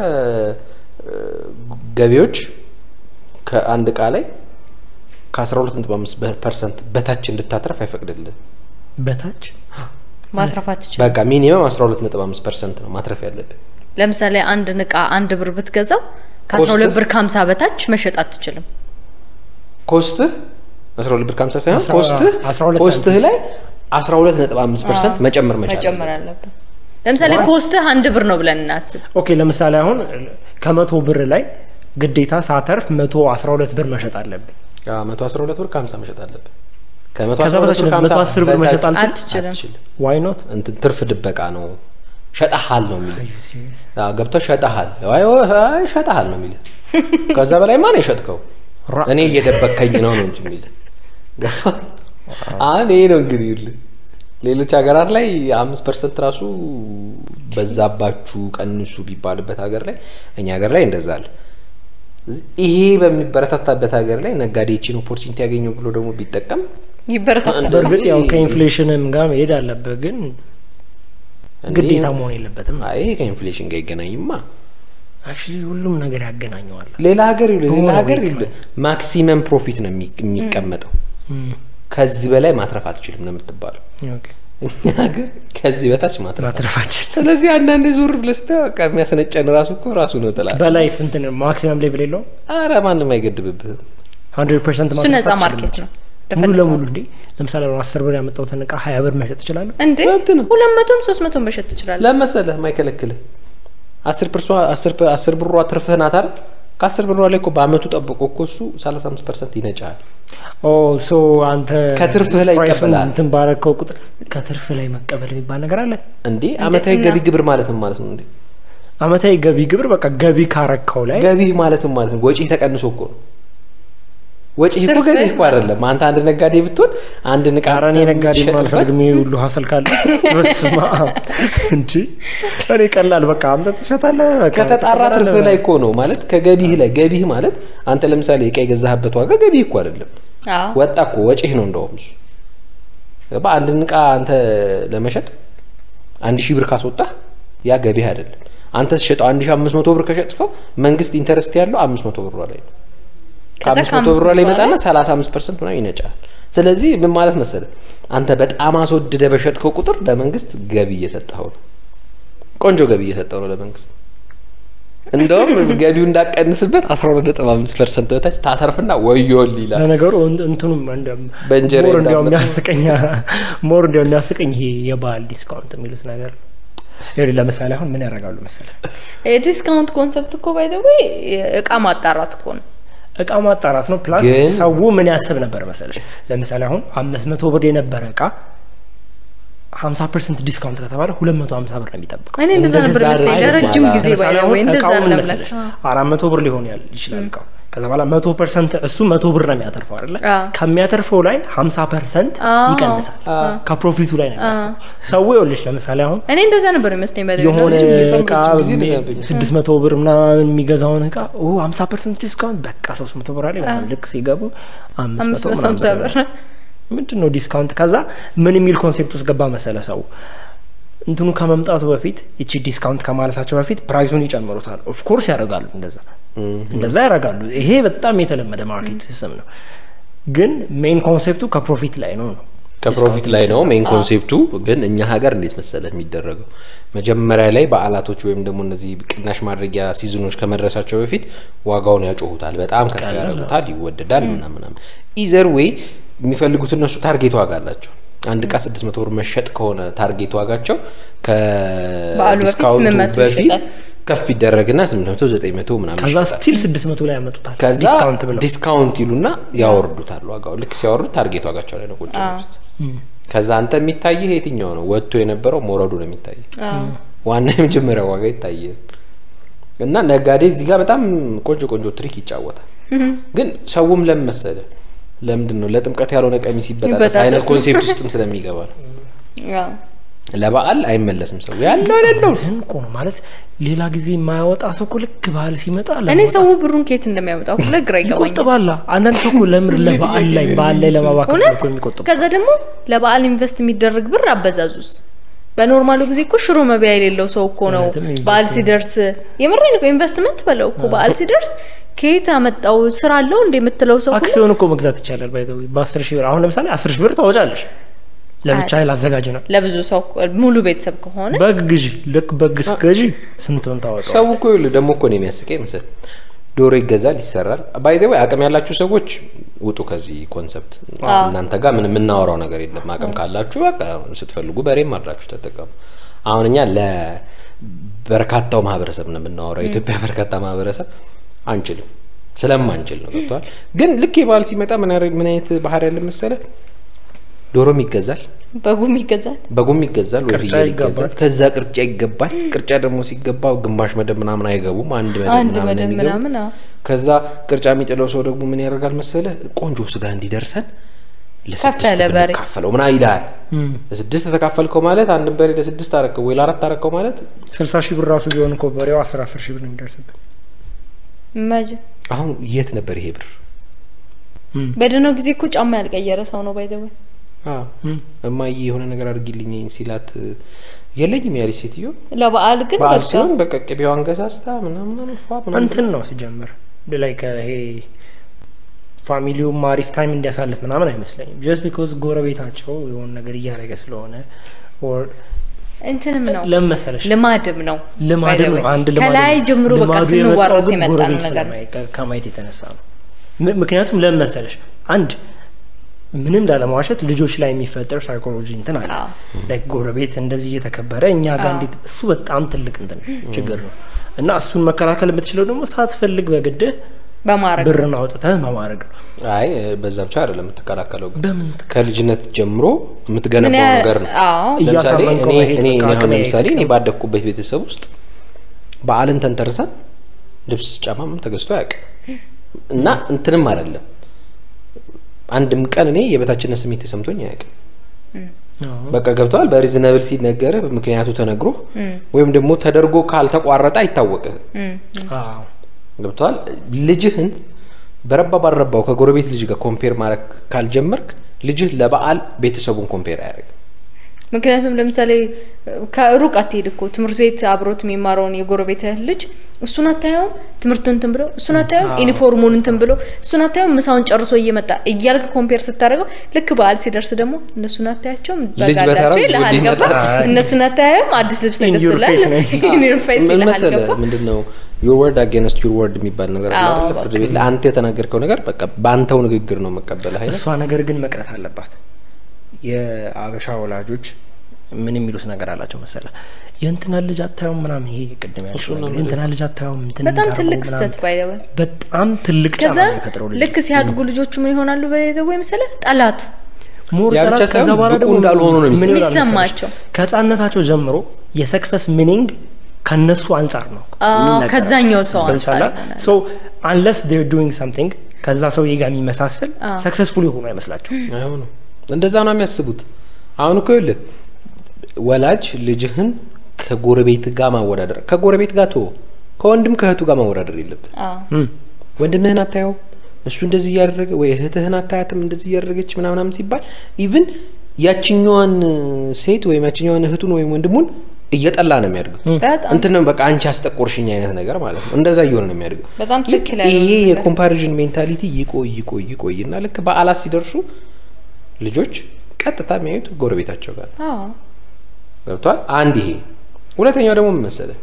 A: ገቢዎች ከአንድ እቃ ላይ ከ12.5 ፐርሰንት በታች እንድታትረፍ አይፈቅድልህ።
C: በታች
B: ማትረፍ አትችልም።
A: በቃ ሚኒመም አስራ ሁለት ነጥብ አምስት ፐርሰንት ነው ማትረፍ ያለብን።
B: ለምሳሌ አንድን እቃ አንድ ብር ብትገዛው ከአስራ ሁለት
A: ኮስትህ?
B: ብር ከሀምሳ በታች መሸጥ አትችልም።
A: ኮስትህ አስራ ሁለት ብር ከሀምሳ ሳይሆን
C: አስራ-
A: ኮስትህ
C: አስራ ሁለት
A: ኮስትህ ላይ አስራ ሁለት ነጥብ አምስት ፐርሰንት መጨመር መቻል
B: መጨመር
A: አለብን።
B: አለብን። ለምሳሌ ኮስትህ አንድ ብር ነው ብለን እናስብ።
C: ኦኬ ለምሳሌ አሁን ከመቶ ብር ላይ ግዴታ ሳተርፍ መቶ አስራ ሁለት ብር መሸጥ አለብኝ።
A: አዎ፣ መቶ አስራ ሁለት ብር ከሀምሳ መሸጥ አለብን። ከመቶ
C: ከዛ
A: አስራ ሁለት
C: በታች
A: ብር ከሀምሳ
C: መቶ አስር ብር
A: በታች
C: መሸጥ አልችልም?
B: አትችልም።
A: አትችልም።
C: ዋይ ኖት
A: እንትን ትርፍ ድበቃ ነው። ሸጠሃል ነው የሚል ገብቶ ሸጠሃል አይ አይ ሸጠሃል ነው የሚል ከዛ በላይ ማን የሸጥከው
C: ራ-
A: እኔ እየደበከኝ ነው ነው እንጂ የሚል ገባ አሁን ይሄ ነው እንግዲህ ይኸውልህ ሌሎች ሀገራት ላይ አምስት ፐርሰንት ራሱ በዛባችሁ ቀንሱ ቢባልበት ሀገር ላይ እኛ ሀገር ላይ እንደዛ አለ ይሄ በሚበረታታበት ሀገር ላይ ነጋዴ ይቺን ኦፖርቹኒቲ ያገኘው ብሎ ደግሞ ቢጠቀም
B: ይበረታታል።
C: በእርግጥ ያው ከኢንፍሌሽንም ጋር መሄድ አለበት፣ ግን
A: እንዴ፣
C: ግዴታ መሆን የለበትም።
A: አይ ይሄ ከኢንፍሌሽን ጋር ይገናኝማ
C: አክቹዋሊ ሁሉም ነገር ያገናኘዋል።
A: ሌላ ሀገር ይኸውልህ ሌላ
C: በሆነ
A: ሀገር
C: ወይ
A: ይኸውልህ ማክሲመም ፕሮፊት ነው የሚ- የሚቀመጠው ከዚህ በላይ ማትረፍ አትችልም ነው የምትባለው
C: ኦኬ
A: እኛ ሀገር ከዚህ በታች ማትረፍ
C: ማትረፋችን
A: ስለዚህ አንዳንድ ዙር ብለህ ስታይ በቃ የሚያስነጨን ራሱ እኮ ራሱ ነው ጥላ
C: በላይ ስንት ነው ማክሲመም ሌቭል የለውም?
A: አረ ማንም አይገድብብህም
C: ሀንድሬድ ፐርሰንት
B: እሱ ነጻ ማርኬት ነው።
C: ሙሉ ለሙሉ እንዴ ለምሳሌ አሁን አስር ብር ያመጣሁትን እቃ ሀያ ብር መሸጥ እችላለሁ።
B: እንዴ
A: መብት ነው።
B: ሁለት መቶም ሶስት መቶም መሸጥ ትችላለህ።
A: ለመሰለህ ማይከለክልህ አስር ፐርሷ አስር ፐ- አስር ብሯ ትርፍህ ናት አይደል ከአስር ብሯ ላይ እኮ በአመቱ ጠብቆ እኮ እሱ ሰላሳ አምስት ፐርሰንት ይነጫል
C: ኦ ሶ አንተ
A: ከትርፍህ ላይ
C: ፕራይሱን
A: ይቀበላል።
C: እንትን ባረከው ቁጥር ከትርፍህ ላይ መቀበል የሚባል ነገር አለ።
A: እንዴ አመታዊ
B: እና-
A: ገቢ ግብር ማለትም ማለት ነው እንዴ
C: አመታዊ ገቢ ግብር በቃ ገቢ ካረከው ላይ
A: ገቢህ ማለትም ማለት ነው ወጪ ተቀንሶ እኮ ነው ወጪ እኮ
B: ትርፍህ
A: ገቢ እኮ አይደለም አንተ አንድ ነጋዴ ብትሆን አንድ ንቃ
C: ኧረ እኔ ነጋዴ
A: የምትሸጥበት-
C: አልፈልግም። ይሄ ሁሉ ሀሰል ካለ በስመ አብ እንጂ እኔ ቀላል በቃ አንተ ትሸጣለህ። በቃ
A: ከተጣራ
C: ትሸጣለህ።
A: ትርፍህ ላይ እኮ ነው ማለት ከገቢህ ላይ ገቢህ ማለት አንተ ለምሳሌ እቃ የገዛህበት ዋጋ ገቢህ እኮ አይደለም
B: አዎ
A: ወጣ እኮ ወጪህ ነው እንደውም እሱ ገባ አንድን እቃ አንተ ለመሸጥ አንድ ሺህ ብር ካስወጣህ ያ ገቢህ አይደለም አንተ ስትሸጠው አንድ ሺህ አምስት መቶ ብር ከሸጥከው መንግስት ኢንተረስት ያለው አምስት መቶ ብሯ ላይ ነው
B: ከዛ
A: ከአምስት መቶ ብሯ ላይ
B: ከአምስት መቶ
A: ይመጣና ሰላሳ አምስት ፐርሰንት ምናምን ይነጫል ስለዚህ ምን ማለት መሰለህ አንተ በጣም አስወድደ በሸጥከው ቁጥር ለመንግስት ገቢ እየሰጠኸው ነው ቆንጆ ገቢ እየሰጠው ነው ለመንግስት እንደውም ገቢው እንዳቀንስበት አስራ ሁለት ነጥብ አምስት ፐርሰንት በታች ታተርፍና ወዮል ይላል
C: ለነገሩ እን- እንትኑም እንደ-
A: በእንጀራ
C: ሞር እንዲያው
A: እንዳመጣ-
C: የሚያስቀኝ ሞር እንዲያው የሚያስቀኝ ይሄ የበዓል ዲስካውንት የሚሉት ነገር ነው። ይኸውልህ ለምሳሌ አሁን ምን ያደርጋሉ መሰለህ
B: የዲስካውንት ኮንሰፕት እኮ ባይ ዘ ወይ እቃ ማጣራት እኮ ነው።
C: እቃ ማጣራት ነው። ፕላስ
A: ግን-
C: ሰው ምን ያስብ ነበር መሰለሽ? ለምሳሌ አሁን አምስት መቶ ብር የነበረ እቃ ሀምሳ ፐርሰንት ዲስካውንት ከተባለ ሁለት መቶ ሀምሳ ብር ነው የሚጠብቀው።
B: እኔ እንደዛ ነበር
A: እንደዛ
B: ይመስለኝ
A: አይነት
B: ለረጅም
A: በኋላ-
B: ጊዜ ባይ
C: ለምሳሌ
B: ዘ ወይ
C: አሁን
B: እንደዛ
C: እቃው ምን
B: ለምለ
C: መሰለሽ? አራት መቶ ብር ሊሆን ያል- ይችላል እቃው ከዛ በኋላ መቶ ፐርሰንት እሱ መቶ ብር ነው የሚያተርፈው አይደለ?
B: አዎ።
C: ከሚያተርፈው ላይ ሀምሳ ፐርሰንት
B: አዎ።
C: ይቀንሳል። ከፕሮፊቱ ላይ ነው የሚያስበው። ሰው ይኸውልሽ ለምሳሌ አሁን
B: እኔ እንደዛ ነበር ይመስለኝ ባይ ዘ ወይ
C: የሆነ
B: ለረጅም ጊዜ።
C: እቃ
A: ጊዜ እንደዛ ነበር።
C: ስድስት መቶ ብር ምናምን የሚገዛውን እቃ ሀምሳ ፐርሰንት ዲስካውንት በቃ ሶስት መቶ ብር አለ ምናምን ልክ ሲገቡ አምስት
B: አምስት
C: መቶ
B: መቶ
C: ምናምን
B: ሀምሳ
C: ብር
B: ብር
C: ምንድን ነው ዲስካውንት? ከዛ ምን የሚል ኮንሴፕት ውስጥ ገባ መሰለ ሰው እንትኑ ከመምጣቱ በፊት ይቺ ዲስካውንት ከማለታቸው በፊት ፕራይሱን ይጨምሩታል። ኦፍኮርስ ያደርጋሉ፣ እንደዛ እንደዛ ያደርጋሉ። ይሄ በጣም የተለመደ ማርኬት ሲስተም ነው። ግን ሜን ኮንሴፕቱ ከፕሮፊት ላይ ነው ነው
A: ከፕሮፊት ላይ ነው ሜን ኮንሴፕቱ። ግን እኛ ሀገር እንዴት መሰለ የሚደረገው መጀመሪያ ላይ በዓላቶች ወይም ደግሞ እነዚህ ቅናሽ ማድረጊያ ሲዝኖች ከመድረሳቸው በፊት ዋጋውን ያጮሁታል፣ በጣም ከፍ ያደርጉታል፣ ይወደዳል ምናምን ምናምን። ኢዘር ዌይ የሚፈልጉት እነሱ ታርጌት ዋጋ አላቸው። አንድ እቃ ስድስት መቶ ብር መሸጥ ከሆነ ታርጌት ዋጋቸው
B: በዓሉ በፊት
A: ከዲስካውንቱ
B: 800
A: በፊት
B: ይሸጣል።
A: ከፍ ይደረግና ስምንት መቶ ዘጠኝ መቶ ምናምን
C: ከዛ
A: ይሸጣል።
C: ስቲል ስድስት መቶ ላይ ያመጡታል
A: ከዛ
C: ዲስካውንት ብለው
A: ዲስካውንት ይሉና ያወርዱታል ዋጋው። ልክ ሲያወርዱት ታርጌት ዋጋቸው ላይ ነው ቁጭ የሚሉት። ከዛ አንተ የሚታይህ የትኛው ነው? ወጥቶ የነበረው መውረዱ ነው የሚታይህ። ዋና የመጀመሪያው ዋጋ ይታያል። እና ነጋዴ እዚህ ጋር በጣም ቆንጆ ቆንጆ ትሪክ ይጫወታል። ግን ሰውም ለምን መሰለህ ለምንድን ነው ለጥምቀት ያልሆነ ቀሚስ ይበጣጠስ
B: ይበጣጠስ
A: አይነት
B: ነው።
A: ኮንሴፕት ውስጥም ስለሚገባ ነው።
B: አዎ።
A: ለበዓል አይመለስም ሰው ያለው የሌለው
C: እንትን እኮ ነው ማለት ሌላ ጊዜ የማያወጣ ሰው እኮ ልክ ባህል ሲመጣ
B: እኔ
C: ለማውጣት
B: ሰው ብሩን ከየት እንደሚያመጣው ሁሉ ግራ ይገባኛል።
C: ይቆጥባላ። አንዳንድ ሰው እኮ ለምር ለበዓል ላይ በዓል ላይ ለማባከን ነው
B: እውነት
C: እኮ የሚቆጥቡ
B: ከዛ ደግሞ ለበዓል ኢንቨስት የሚደረግ ብር አበዛዙስ በኖርማሉ ጊዜ እኮ ሽሮ መቢያ የሌለው ሰው እኮ ነው
C: እውነትም ኢንቨስት
B: በዓል ሲደርስ የምሬን እኮ ኢንቨስትመንት በለው እኮ በዓል ሲደርስ ከየት አመጣው ስራ አለው እንደ የምትለው ሰው ሁሉ
C: አክሲዮን እኮ መግዛት ይቻላል። ባይ ዘ ወይ በአስር ሺህ ብር አሁን ለምሳሌ አስር ሺህ ብር ታወጫለሽ ለብቻ ላዘጋጅ ነው
B: ለብዙ ሰው ሙሉ ቤተሰብ ከሆነ
C: በግ ግዢ ልክ በግ ስገዢ ስንቱን ታወጣው
A: ሰው እኮ ይኸውልህ ደግሞ እኮ ነው የሚያስቀኝ መሰለህ ዶሮ ይገዛል ይሰራል ባይ ዘ ወይ አቅም ያላችሁ ሰዎች ውጡ ከዚህ ኮንሰፕት እናንተ ጋር ምን የምናወራው ነገር የለም አቅም ካላችሁ በቃ ስትፈልጉ በሬም አድራችሁ ተጠቀሙ አሁን እኛ ለበርካታው ማህበረሰብ ነው የምናወራው የኢትዮጵያ በርካታ ማህበረሰብ አንችልም ስለማንችል ነው ገብተዋል ግን ልክ የበዓል ሲመጣ ምን ያረ- ምን አይነት ባህር ያለ መሰለህ ዶሮም ይገዛል
B: በጉም ይገዛል።
A: በጉም ይገዛል ወይ
C: ቅርጫ
A: ፍየል
C: ይገባል።
A: ይገዛል ከዛ ቅርጫ ይገባል ቅርጫ ደግሞ ሲገባ ግማሽ መደብ ምናምን አይገቡም አንድ መደብ
B: አንድ
A: ምናምን
B: መደብ
A: የሚገቡ
B: ምናምን አዎ።
A: ከዛ ቅርጫ የሚጥለው ሰው ደግሞ ምን ያደርጋል መሰለ ቆንጆ ስጋ እንዲደርሰን
B: ከፍ ያለ በሬ።
A: ብንካፈለው ምና ይልሃል ለስድስት ተካፈልከው ማለት አንድን በሬ ለስድስት አረከው ወይ ለአራት አረከው ማለት
C: ስልሳ ሺህ ብር ራሱ ቢሆን እኮ በሬው አስር አስር ሺህ ብር ነው የሚደርስበት
B: ኢማጂን
A: አሁን የት ነበር ይሄ ብር
B: በድነው ጊዜ እኮ ጫማ ያልቀየረ ሰው ነው ባይዘው
A: አዎ እማዬ የሆነ ነገር አድርጊልኝ ሲላት የለኝም ያለች ሴትዮ
B: ለበዓል ግን
A: በዓል
B: በቃ
A: ሲሆን በቃ ቅቤዋን ገሳስታ ምናምን ፏ ምናምን
C: እንትን ነው ሲጀምር ላይ ይሄ ፋሚሊውም አሪፍ ታይም እንዲያሳልፍ ምናምን አይመስለኝም ጀስት ቢኮዝ ጎረቤታቸው የሆነ ነገር እያደረገ ስለሆነ or
B: እንትንም ነው
C: ለምን መሰለሽ
B: ልማድም ነው
C: ልማድም
B: by the
C: ነው
B: way።
C: አንድ ልማድ
B: ከላይ
C: ነው።
B: ጀምሮ በቃ
C: ልማዱ
B: ስንዋረስ
C: የመጣው ግን
B: የመጣ ነው
C: ጎረቤት
B: ነገር ነው።
C: ስለማይ- ከ- ከማየት የተነሳ ነው ም- ምክንያቱም ለምን መሰለሽ አንድ ምንም ላለመዋሸት ልጆች ላይ የሚፈጠር ሳይኮሎጂ እንትን አለ
B: አዎ።
C: ላይክ ጎረቤት እንደዚህ እየተከበረ እኛ ጋር
B: አዎ።
C: እንዴት እሱ በጣም ትልቅ እንትን ችግር ነው እና እሱን መከላከል የምትችለው ደግሞ ሳትፈልግ በግድህ
B: በማድረግ
C: ብርን አውጥተህ በማድረግ ነው
A: አይ በዛ ብቻ አይደለም የምትከላከለው ግን
C: በምን
A: ከልጅነት ጀምሮ
B: ምን
A: የምትገነባው
B: ያ-
A: ነገር ነው
B: አዎ
A: ለምሳሌ
C: እያሳመንከው
A: እኔ
C: መሄድ
A: እኔ
C: በቃ
A: እኔ አሁን
C: አቅሜ
A: ለምሳሌ እኔ
C: አይፈቅድም።
A: ባደግኩበት ቤተሰብ ውስጥ በዓልን ተንተርሰን ልብስ ጫማም ተገዝቶ አያውቅም እና እንትንም አይደለም አንድም ቀን እኔ የበታችነት ስሜት ተሰምቶኝ አያውቅም በቃ ገብተዋል በሪዝነብል ሲነገር ምክንያቱ ተነግሮ ወይም ደግሞ ተደርጎ ካልተቋረጠ አይታወቅም
C: አዎ
A: ገብተዋል ልጅህን በረባ ባልረባው ከጎረቤት ልጅ ጋር ኮምፔር ማድረግ ካልጀመርክ ልጅህ ለበዓል ቤተሰቡን ኮምፔር አያደርግም
B: ምክንያቱም ለምሳሌ ከሩቅ አትሄድ እኮ ትምህርት ቤት አብሮት የሚማረውን የጎረቤትህ ልጅ እሱን አታየውም ትምህርቱን እንትን ብሎ እሱን አታየውም
C: አዎ።
B: ዩኒፎርሙን እንትን ብሎ እሱን አታየውም ምሳውን ጨርሶ እየመጣ እያልክ ኮምፔር ስታደርገው ልክ በዓል ሲደርስ ደግሞ እነሱን አታያቸውም
A: ልጅ በተራው
B: በጋላቸው
A: ይዞ
B: ይልሃል
A: ሊመጣ።
B: ገባ እነሱን አታየውም አዲስ ልብስ
C: In your
B: ተገዝቶላል
C: face ነው።
B: In your face
A: ምን
B: ይልሃል
A: መሰለህ
B: ገባ
A: ምንድን ነው ዩር ወርድ አጌንስት ዩር ወርድ የሚባል ነገር አለ
B: አዎ፣
A: አይደለ? ፍርድ ቤት ላይ አንተ የተናገርከው ነገር በቃ በአንተው ንግግር ነው መቀበል አይነት
C: እሷ ነገር ግን መቅረት አለባት የአበሻ ወላጆች ምን የሚሉት ነገር አላቸው መሰለ የእንትና ልጅ አታየውም ምናምን ይሄ ቅድም ያልሽው
A: እሱን ነው
C: ነገር የእንትና ልጅ አታየውም እንትን
B: በጣም
C: እንዳደረጉ
B: ትልቅ
C: ምናምን።
B: ስተት ባይደወል
C: በጣም ትልቅ ጫና
B: ከዛ
C: ነው የሚፈጥረው ልጅ
B: ልክ ሲያድጉ ልጆቹ ምን ይሆናሉ በዘው መሰለህ ጠላት
C: ሞር
A: ያ ብቻ
C: ጠላት ከዛ
A: ሳይሆን
C: በኋላ
A: ብቁ
C: ደግሞ
A: እንዳልሆኑ ነው
C: ምን ይሆናል መሰለሽ?
B: የሚሰማቸው።
C: ከህፃንነታቸው ጀምሮ የሰክሰስ ሚኒንግ ከነሱ አንጻር ነው
B: አዎ፣
C: የሚነገራቸው።
B: ከዛኛው ሰው አንጻር
C: ገብቶሻል?
B: ይሆናል።
C: So, unless they're doing something ከዛ ሰውዬ ጋር የሚመሳሰል ሰክሰስፉል የሆኑ አይመስላቸው
A: አይሆንም እንደዛ ነው የሚያስቡት አሁን እኮ ይኸውልህ ወላጅ ልጅህን ከጎረቤት ጋር ማወዳደር ከጎረቤት ጋር ቶ ከወንድም ከእህቱ ጋር ማወዳደር የለብን
B: አዎ
A: ወንድምህን አታየው እሱ እንደዚህ እያደረገ ወይ እህትህን አታያትም እንደዚህ እያደረገች ምናምናም ሲባል ኢቭን ያችኛዋን ሴት ወይም ያችኛዋን እህቱን ወይም ወንድሙን እየጠላ ነው የሚያድገው
B: በጣም
A: እንትን ነው በቃ አንቺ አስጠቆርሽኝ አይነት ነገር ማለት ነው እንደዛ እየሆነ ነው የሚያድገው
B: በጣም
A: ልክ
B: ትክክል ያልሆነ
A: ይሄ
B: ነገር።
A: የኮምፓሪዥን ሜንታሊቲ ይቆይ ይቆይ ይቆይ እና ልክ በዓላት ሲደርሱ ልጆች ቀጥታ የሚያዩት ጎረቤታቸው ጋር ነው።
B: አዎ
A: ገብቷል አንድ ይሄ ሁለተኛው ደግሞ ምን መሰለህ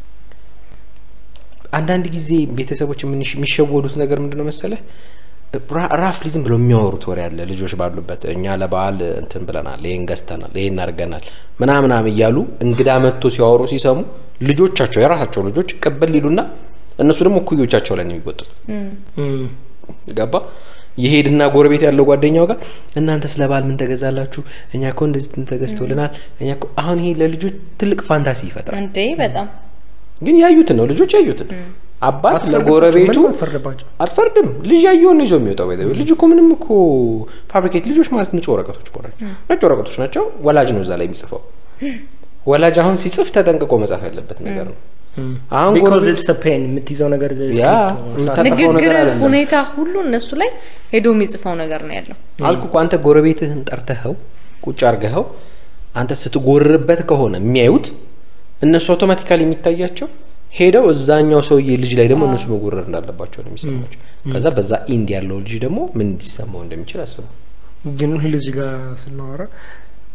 A: አንዳንድ ጊዜ ቤተሰቦች የምንሽ- የሚሸወዱት ነገር ምንድን ነው መሰለህ ራ- ራፍሊ ዝም ብለው የሚያወሩት ወሬ አለ ልጆች ባሉበት እኛ ለበዓል እንትን ብለናል ይሄን ገዝተናል ይሄን አድርገናል ምናምናም እያሉ እንግዳ መጥቶ ሲያወሩ ሲሰሙ ልጆቻቸው የራሳቸው ልጆች ቅብል ሊሉና እነሱ ደግሞ እኩዮቻቸው ላይ ነው የሚወጡት ገባ የሄድና ጎረቤት ያለው ጓደኛው ጋር እናንተ ስለ በዓል ምን ተገዛላችሁ እኛ እኮ እንደዚህ እንትን ተገዝቶልናል እኛ እኮ አሁን ይሄ ለልጆች ትልቅ ፋንታሲ ይፈጥራል
B: እንዴ በጣም
A: ግን ያዩትን ነው ልጆች ያዩትን አባት
C: አትፈርድባቸው፣
A: ለጎረቤቱ
C: ምንም አትፈርድባቸው።
A: አትፈርድም ልጅ ያየውን ነው ይዞ የሚወጣው ባይ ዘ ወይ። ልጅ እኮ ምንም እኮ ፋብሪኬት ልጆች ማለት ንጹህ ወረቀቶች እኮ ናቸው ነጭ ወረቀቶች ናቸው ወላጅ ነው እዛ ላይ የሚጽፈው ወላጅ አሁን ሲጽፍ ተጠንቅቆ መጻፍ ያለበት ነገር ነው አሁን
C: ቢኮዝ
A: ጎረቤት
C: ኢትስ ፔን የምትይዘው ነገር
A: ያ
C: ስክሪፕት ነው።
A: የምታ-
B: ንግግር
A: ነገር አይደለም።
B: ሁኔታ ሁሉ እነሱ ላይ ሄዶ የሚጽፈው ነገር ነው ያለው
A: አልኩ እኮ አንተ ጎረቤትህን ጠርተኸው ቁጭ አርገኸው አንተ ስትጎርበት ከሆነ የሚያዩት እነሱ አውቶማቲካሊ የሚታያቸው ሄደው እዛኛው ሰውዬ ልጅ ላይ ደግሞ እነሱ መጎረር እንዳለባቸው ነው የሚሰማቸው ከዛ በዛ ኢንድ ያለው ልጅ ደግሞ ምን እንዲሰማው እንደሚችል አስበው
C: ግን ልጅ ጋር ስናወራ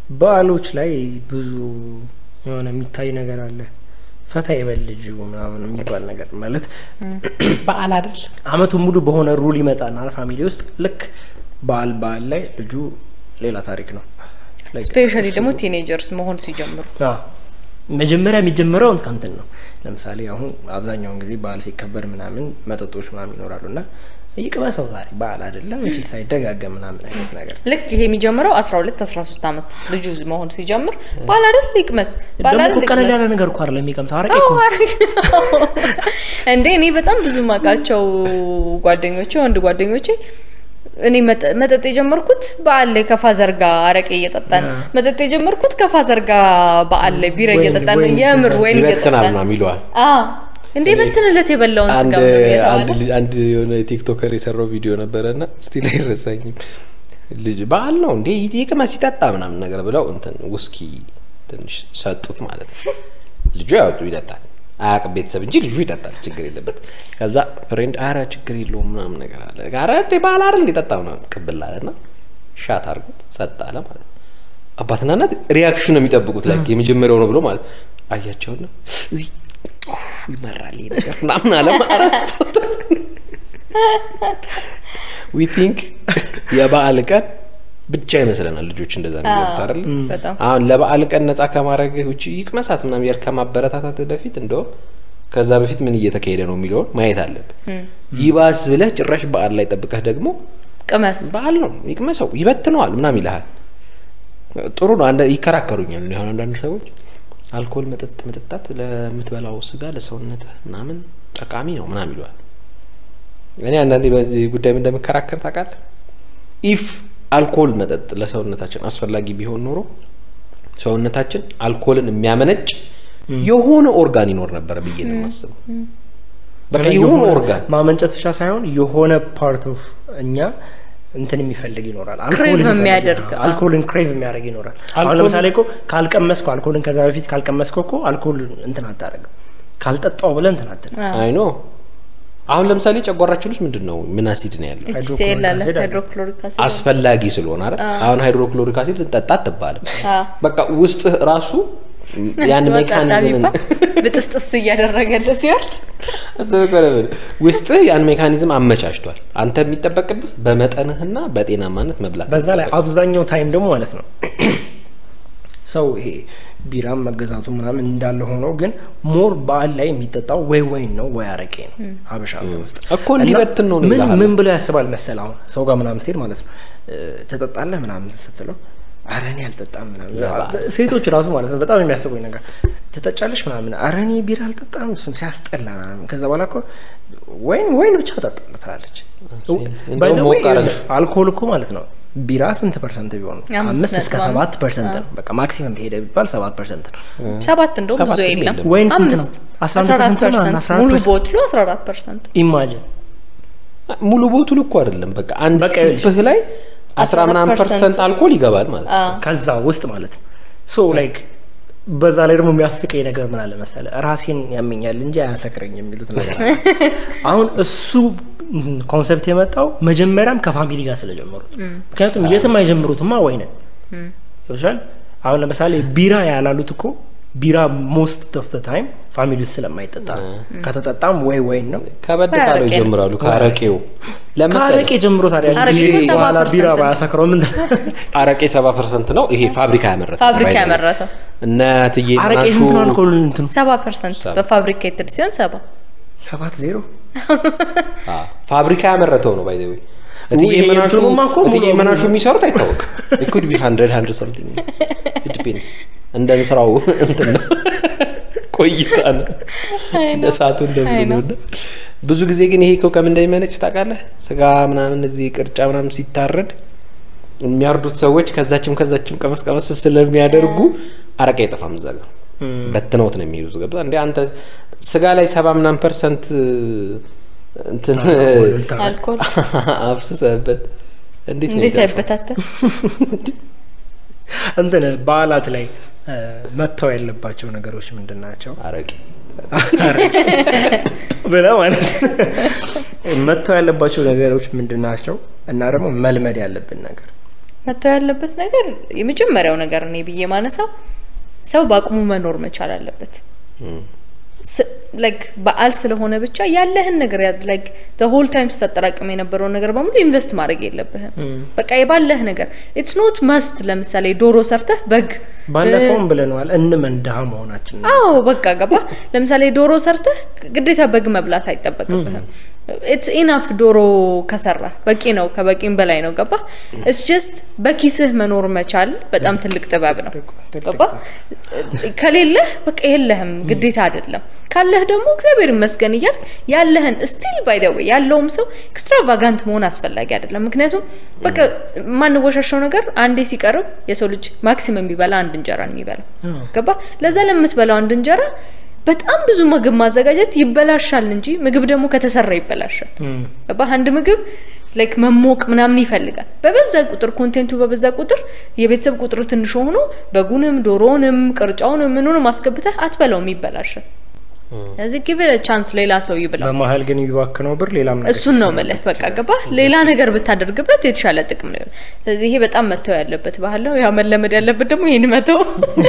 C: በዓሎች ላይ ብዙ የሆነ የሚታይ ነገር አለ። ፈታ ይበል ልጁ ምናምን የሚባል ነገር ማለት
A: በዓል አይደል
C: አመቱን ሙሉ በሆነ ሩል ይመጣና ፋሚሊ ውስጥ ልክ በዓል በዓል ላይ ልጁ ሌላ ታሪክ ነው። Like
B: ስፔሻሊ
C: እሱ-
B: ደግሞ ቲኔጀርስ መሆን ሲጀምሩ
C: አዎ። መጀመሪያ የሚጀምረው ከንትን ነው። ለምሳሌ አሁን አብዛኛውን ጊዜ በዓል ሲከበር ምናምን መጠጦች ምናምን ይኖራሉ እና ይቅመሰው ዛሬ በዓል አይደለም እንቺ ሳይደጋገም ምናምን አይነት ነገር
B: ልክ ይሄ የሚጀምረው አስራ ሁለት አስራ ሶስት አመት ልጁ መሆን ሲጀምር ባል አይደል ይቅመስ ባል
C: ደግሞ
B: አይደል
C: እኮ ቀለል
B: ይቅመስ
C: ያለ ነገር እኮ አይደለም የሚቀምሰው አረቄ
B: አዎ፣
C: እኮ ነው።
B: አረቄ እንዴ እኔ በጣም ብዙ ማውቃቸው ጓደኞቼ ወንድ ጓደኞቼ እኔ መጠ- መጠጥ የጀመርኩት በዓል ላይ ከፋዘር ጋር አረቄ እየጠጣን
C: አ።
B: መጠጥ የጀመርኩት ከፋዘር ጋር በዓል ላይ ቢራ
C: ወይን-
B: እየጠጣን
C: ወይን
B: የምር
C: ይጠጣል።
B: ወይን
A: ይበትናል
B: እየጠጣን
A: ምናምን ይለዋል።
B: አዎ እንዴ በትንለት የበላውን
A: አንድ
B: ስጋ ነው የተባለ
A: አንድ ልጅ- አንድ የሆነ ቲክቶከር የሰራው ቪዲዮ ነበረ ና ስቲል አይረሳኝም። ልጅ በዓል ነው እንዴ ይቅመስ ይጠጣ ምናምን ነገር ብለው እንትን ውስኪ ትንሽ ሰጡት ማለት ነው። ልጁ ያወጡ ይጠጣል አያውቅም ቤተሰብ እንጂ ልጁ ይጠጣል፣ ችግር የለበት። ከዛ ፍሬንድ አረ ችግር የለውም ምናምን ነገር አለ። አረ እንዴ በዓል አይደል እንዲጠጣ ምናምን ቅብል አለ ና ሻት አድርጎት ጸጥ አለ ማለት ነው። አባትና እናት ሪያክሽን ነው የሚጠብቁት ላይ የመጀመሪያው ነው ብሎ ማለት አያቸውና እዚህ ይመራል ይሄ ነገር ምናምን አለ አረስቶት ዊ ቲንክ የበዓል ቀን ብቻ ይመስለናል ልጆች እንደዛ ነው የሚሉት አይደል?
B: በጣም
A: አሁን ለበዓል ቀን ነጻ ከማድረግ ውጭ ይቅመሳት ምናምን ያል ከማበረታታት በፊት እንደውም ከዛ በፊት ምን እየተካሄደ ነው የሚለውን ማየት አለብን። ይባስ ብለህ ጭራሽ በዓል ላይ ጠብቀህ ደግሞ
B: ቅመስ
A: በዓል ነው ይቅመሰው ይበትነዋል ምናምን ይልሃል። ጥሩ ነው። አንዳ ይከራከሩኛል። እኔ አሁን አንዳንድ ሰዎች አልኮል መጠጥ መጠጣት ለምትበላው ስጋ ለሰውነት ምናምን ጠቃሚ ነው ምናምን ይለዋል። እኔ አንዳንዴ በዚህ ጉዳይ ምን እንደምከራከር ታውቃለህ? ኢፍ አልኮል መጠጥ ለሰውነታችን አስፈላጊ ቢሆን ኖሮ ሰውነታችን አልኮልን የሚያመነጭ የሆነ ኦርጋን ይኖር ነበረ ብዬ ነው የማስበው። በቃ የሆነ ኦርጋን
C: ማመንጨት ብቻ ሳይሆን የሆነ ፓርት ኦፍ እኛ እንትን የሚፈልግ ይኖራል።
B: Crave
C: አልኮልን የሚፈልግ
B: የሚያደርግ፣
C: ይኖራል።
B: አዎ።
C: አልኮልን ክሬቭ የሚያደርግ ይኖራል። አሁን
A: አልኮል-
C: ለምሳሌ እኮ ካልቀመስከው አልኮልን ከዛ በፊት ካልቀመስከው እኮ አልኮል እንትን አታደርግም። ካልጠጣው ብለህ እንትን አትልም።
A: አይ ኖ አሁን ለምሳሌ ጨጓራችን ውስጥ ምንድን ነው ምን አሲድ ነው ያለው?
B: ኤችሲኤል አለ
C: ሃይድሮክሎሪክ አሲድ አለ።
B: ሃይድሮክሎሪክ አሲድ
A: አስፈላጊ ስለሆነ አይደል? አሁን ሃይድሮክሎሪክ አሲድ ጠጣ አትባልም።
B: አዎ።
A: በቃ ውስጥ ራሱ ያን
B: ሲወጣ
A: ሜካኒዝምን
B: ጣቢባ ብጥስጥስ እያደረገለ ሲወርድ
A: እሱ እኮ ነው የምልህ። ውስጥህ ያን ሜካኒዝም አመቻችቷል። አንተ የሚጠበቅብህ በመጠንህና በጤናማነት መብላት
C: በዛ ላይ
A: ይጠበቅብህ።
C: አብዛኛው ታይም ደግሞ ማለት ነው ሰው ይሄ ቢራም መገዛቱ ምናምን እንዳለ ሆኖ ግን ሞር በዓል ላይ የሚጠጣው ወይ ወይን ነው ወይ አረቄ ነው ሀበሻ ሀገር ውስጥ
A: እኮ እንዲበትን ነው ነው
C: ምን
A: ይልሃል።
C: ምን ብሎ ያስባል መሰል አሁን ሰው ጋር ምናምን ስትሄድ ማለት ነው እ፣ ትጠጣለህ ምናምን ስትለው አረ እኔ አልጠጣም ምናምን
A: ለበዓል።
C: ሴቶች ራሱ ማለት ነው በጣም የሚያስቡኝ ነገር ትጠጫለሽ ምናምን አረ እኔ ቢራ አልጠጣም እሱም ሲያስጠላ ምናምን ከዛ በኋላ እኮ ወይን ወይን ብቻ እጠጣለሁ ትላለች
A: እንደውም
C: By the way,
A: ሞቅ አደረግሽ።
C: አልኮል እኮ ማለት ነው ቢራ ስንት ፐርሰንት ቢሆን ነው?
B: አምስት
C: አምስት እስከ
B: ነጥብ
C: ሰባት
B: አምስት።
C: ፐርሰንት ነው። በቃ ማክሲመም ሄደ ቢባል ሰባት ፐርሰንት ነው።
B: ሰባት እንደውም ብዙ
A: ሰባትም
B: የለም
A: የለም።
C: ወይን ስንት ነው?
B: አምስት
C: አስራ አንድ
B: አስራ አራት
C: ፐርሰንት ነው፣
B: ፐርሰንት
C: አስራ አራት
B: ሙሉ
C: ፐርሰንት።
B: ቦትሉ አስራ አራት ፐርሰንት
C: ኢማጅን
A: ሙሉ ቦቱል እኮ አይደለም። በቃ አንድ
C: በቃ ይኸውልሽ፣
A: ሲፕህ ላይ አስራ ምናምን
B: 14%
A: ፐርሰንት አልኮል ይገባል ማለት ነው።
C: ከዛ ውስጥ ማለት ነው። ሶ ላይክ በዛ ላይ ደግሞ የሚያስቀኝ ነገር ምን አለ መሰለ ራሴን ያመኛል እንጂ አያሰክረኝ የሚሉት ነገር አለ። አሁን እሱ ኮንሰፕት የመጣው መጀመሪያም ከፋሚሊ ጋር ስለጀመሩት ምክንያቱም የትም አይጀምሩትማ ወይንን ይችላል አሁን ለምሳሌ ቢራ ያላሉት እኮ ቢራ ሞስት ኦፍ ታይም ፋሚሊ ውስጥ ስለማይጠጣ ነው። ከተጠጣም ወይ ወይን ነው
A: ከበድ
B: ወይ
A: ካለው
B: አረቄ ነው።
A: ይጀምራሉ። ከአረቄው ለምሳሌ
C: ከአረቄ ጀምሮ ታዲያ
B: አረቄ
C: ጊዜ
B: እኮ ሰባ
C: በኋላ ቢራ
B: ፐርሰንት ነው።
C: ባያሰክረው ምን
A: አረቄ ሰባ ፐርሰንት ነው። ይሄ ፋብሪካ ያመረተው
B: ፋብሪካ
A: by the way።
B: ያመረተው
A: እነ እትዬ
C: አረቄ
A: መናሹ
C: ስንት ነው አልኮል እንትኑ
B: ሰባ ፐርሰንት
A: ሰባ።
B: በፋብሪኬትድ ሲሆን ሰባ
C: ሰባት ዜሮ
A: አ፣ ፋብሪካ ያመረተው ነው ባይ ዘ ወይ እትዬ
C: ይሄ
A: መናሹ
C: እንትኑማ እኮ ሙሉ
A: እትዬ
C: በሙሉ
A: መናሹ የሚሰሩት አይታወቅም። it could be 100 100 something it depends እንደ ስራው እንትን ነው ቆይታ ነው እንደ ሰዓቱ
B: አይ
A: እንደምን
B: ነው።
A: ነው ብዙ ጊዜ ግን ይሄ እኮ ከምን እንደሚመነጭ ታውቃለህ? ስጋ ምናምን እዚህ ቅርጫ ምናምን ሲታረድ የሚያርዱት ሰዎች ከዛችም ከዛችም ቀመስ ቀመስ ስለሚያደርጉ አረቄ አይጠፋም እዛ ጋር በትነውት ነው የሚሄዱት። ገብቶሃል እንዴ? አንተ ስጋ ላይ ሰባ ምናምን ፐርሰንት እንትን
B: አልኮል
A: አፍስሰህበት እንዴት ነው
B: እንዴት
A: የሚጠፋው?
B: አይበታተን
C: እንትን በዓላት ላይ እ፣ መተው ያለባቸው ነገሮች ምንድን ናቸው
A: አረቄ
C: ብለህ ማለት ነው። መተው ያለባቸው ነገሮች ምንድን ናቸው እና ደግሞ መልመድ ያለብን ነገር
B: መተው ያለበት ነገር የመጀመሪያው ነገር እኔ ብዬ ማነሳው ሰው በአቅሙ መኖር መቻል አለበት። ላይክ በዓል ስለሆነ ብቻ ያለህን ነገር ላይክ ሆል ታይም ስታጠራቅም የነበረውን ነገር በሙሉ ኢንቨስት ማድረግ የለብህም። በቃ የባለህ ነገር ኢትስ ኖት መስት ለምሳሌ ዶሮ ሰርተህ በግ
C: ባለፈውም ብለነዋል እንመን ድሀ መሆናችን
B: አዎ በቃ ገባ። ለምሳሌ ዶሮ ሰርተህ ግዴታ በግ መብላት አይጠበቅብህም። ኢትስ ኢናፍ ዶሮ ከሰራ በቂ ነው፣ ከበቂም በላይ ነው። ገባ ኢትስ ጀስት በኪስህ መኖር መቻል በጣም ትልቅ ጥበብ ነው። ገባ ከሌለህ በቃ የለህም፣ ግዴታ አይደለም። ካለህ ደግሞ እግዚአብሔር ይመስገን እያልክ ያለህን ስቲል ባይ ዘ ዌይ ያለውም ሰው ኤክስትራቫጋንት መሆን አስፈላጊ አይደለም። ምክንያቱም በቃ የማንወሻሸው ነገር አንዴ ሲቀርብ የሰው ልጅ ማክሲመም የሚበላ አንድ እንጀራ ነው የሚበላው። ገባ ለዛ ለምትበላው አንድ እንጀራ በጣም ብዙ ምግብ ማዘጋጀት ይበላሻል እንጂ ምግብ ደግሞ ከተሰራ ይበላሻል። ገባ አንድ ምግብ ላይክ መሞቅ ምናምን ይፈልጋል። በበዛ ቁጥር ኮንቴንቱ በበዛ ቁጥር የቤተሰብ ቁጥር ትንሽ ሆኖ በጉንም ዶሮንም ቅርጫውንም ምኑንም አስገብተህ አትበላውም፣ ይበላሻል። ስለዚህ ጊቭ ቻንስ ሌላ ሰው ይብላው።
C: በመሀል ግን የሚባክነው ብር ሌላም ነገር
B: እሱን ነው ምልህ። በቃ ገባ ሌላ ነገር ብታደርግበት የተሻለ ጥቅም ነው። ስለዚህ ይሄ በጣም መተው ያለበት ባህል ነው። ያው መለመድ ያለበት ደግሞ ይህን መተው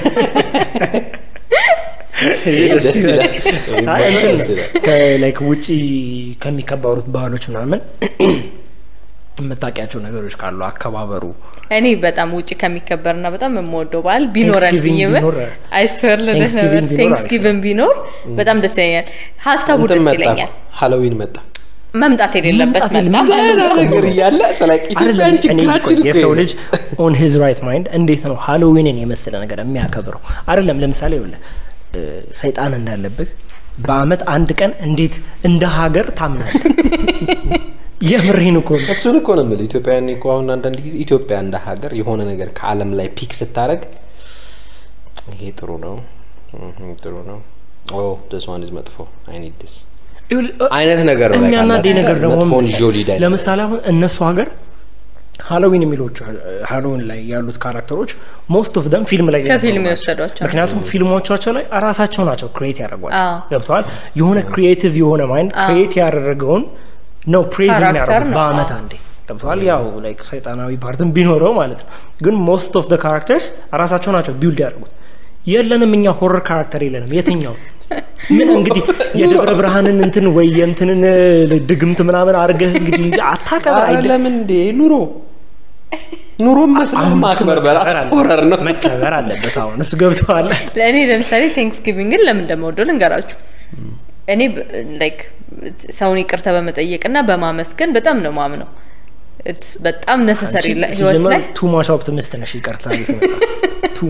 C: ላይክ ውጪ ከሚከበሩት ባህሎች ምናምን የምታውቂያቸው ነገሮች ካሉ አከባበሩ
B: እኔ በጣም ውጭ ከሚከበርና በጣም የምወደው በዓል ቢኖረን
C: Thanksgiving
B: ብዬ
C: ቢኖር፣
B: አይስወር
C: Thanksgiving ቢኖር
B: ቴንክስጊቭን ቢኖር በጣም ደስ ይለኛል። ሀሳቡ
A: እንትን
B: ደስ
A: መጣ
B: ይለኛል።
A: ሀሎዊን መጣ
B: መምጣት የሌለበት
C: መምጣት
B: መጣ።
A: ደህና ነገር እያለ ስላቅ ኢትዮጵያን
C: አይደለም እኔ እኮ
A: ችግራችን እኮ
C: የሰው
A: ይሄ
C: ልጅ ኦን ሂዝ ራይት ማይንድ እንዴት ነው ሃሎዊንን የመሰለ ነገር የሚያከብረው? አይደለም ለምሳሌ ይኸውልህ እ፣ ሰይጣን እንዳለብህ በአመት አንድ ቀን እንዴት እንደ ሀገር ታምናለህ? የምሬን እኮ ነው።
A: እሱን እኮ ነው የምልህ። ኢትዮጵያን እኮ አሁን አንዳንድ ጊዜ ኢትዮጵያ እንደ ሀገር የሆነ ነገር ከዓለም ላይ ፒክ ስታደርግ ይሄ ጥሩ ነው እህ ጥሩ ነው ኦ ደስ ዋን ኢዝ መጥፎ አይ ኒድ ዲስ
C: ይኸውልህ፣ እ፣
A: አይነት ነገር ነው።
C: የሚያናደኝ ነገር ደግሞ
A: መጥፎን
C: ምን
A: ጆሊ ዳይ
C: ለምሳሌ አሁን እነሱ ሀገር ሃሎዊን የሚሎቹ ሃሎዊን ላይ ያሉት ካራክተሮች ሞስት ኦፍ ደም ፊልም ላይ
B: ከፊልም
C: የነበሩ ናቸው።
B: የወሰዷቸው
C: ምክንያቱም ፊልሞቻቸው ላይ ራሳቸው ናቸው ክሬት ያደረጓቸው
B: አዎ።
C: ገብተዋል። የሆነ ክሪኤቲቭ የሆነ ማይንድ ክሬት ያደረገውን ነው ፕሬዝ
B: ካራክተር
C: የሚያደርጉት
B: ነው።
C: በአመት
B: አዎ።
C: አንዴ ገብተዋል። ያው ላይክ ሰይጣናዊ ፓርትን ቢኖረው ማለት ነው። ግን ሞስት ኦፍ ደ ካራክተርስ ራሳቸው ናቸው ቢውልድ ያደርጉት። የለንም እኛ ሆረር ካራክተር የለንም። የትኛው ምን እንግዲህ የደብረ ብርሃንን እንትን ወይ የእንትንን ድግምት ምናምን አድርገህ እንግዲህ አታከብር
A: ኧረ
C: አይደል?
A: ለምን እንዴ ኑሮ ኑሮ መስለ
C: አሁን እሱ
A: ማክበር በራሱ
C: መከበር አለ-
A: ሆረር ነው።
C: መከበር አለበት። አሁን እሱ ገብተዋል።
B: ለእኔ ለምሳሌ ቴንክስጊቪንግን ለምን እንደምወደው ልንገራችሁ። እኔ ላይክ ሰውን ይቅርታ በመጠየቅና በማመስገን በጣም ነው ማምነው። It's በጣም ነሰሰሪ ህይወት ላይ
C: ቱ ማች ኦፕቲሚስት ነሽ። ይቅርታ ቱ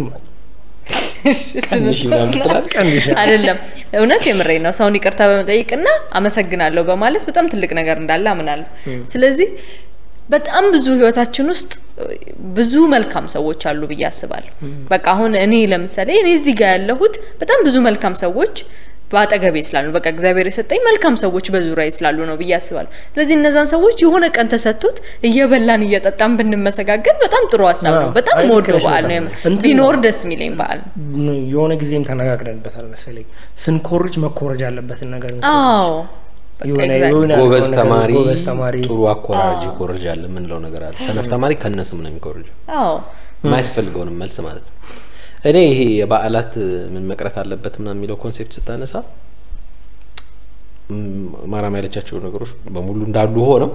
A: ቀንሽ ምናምን ትላለህ።
C: ቀንሽ
B: አይደለም እውነት የምሬ ነው። ሰውን ይቅርታ በመጠየቅና አመሰግናለሁ በማለት በጣም ትልቅ ነገር እንዳለ አምናለሁ። ስለዚህ በጣም ብዙ ህይወታችን ውስጥ ብዙ መልካም ሰዎች አሉ ብዬ አስባለሁ። በቃ አሁን እኔ ለምሳሌ እኔ እዚህ ጋር ያለሁት በጣም ብዙ መልካም ሰዎች በአጠገቤ ስላሉ በቃ እግዚአብሔር የሰጠኝ መልካም ሰዎች በዙሪያዬ ስላሉ ነው ብዬ አስባለሁ። ስለዚህ እነዛን ሰዎች የሆነ ቀን ተሰጥቶት እየበላን እየጠጣን ብንመሰጋገን በጣም ጥሩ ሀሳብ ነው።
C: አዎ፣
B: በጣም
C: አይ፣
B: መወደው
C: ልክ ነሽ
B: በዓል ነው።
C: በጣም።
B: የምር
C: እንትን
B: ቢኖር
C: ነው።
B: ደስ የሚለኝ በዓል ነው።
C: የሆነ ጊዜም ተነጋግረንበታል መሰለኝ። ስንኮርጅ መኮረጅ ያለበትን ነገር እንኮርጅ።
B: አዎ በቃ
C: የሆነ
B: exactly።
C: የሆነ
A: ጎበዝ
C: ነገር
A: ተማሪ
C: ጎበዝ ተማሪ
A: ጥሩ አኮራጅ ይኮርጃል የምንለው ነገር አለ። ሰነፍ ተማሪ ከነስም ነው የሚኮርጀው።
B: አዎ
A: የማያስፈልገውንም መልስ ማለት ነው። እኔ ይሄ የበዓላት ምን መቅረት አለበት ምናምን የሚለው ኮንሴፕት ስታነሳ ም፣ ማራም ያለቻቸው ነገሮች በሙሉ እንዳሉ ሆነው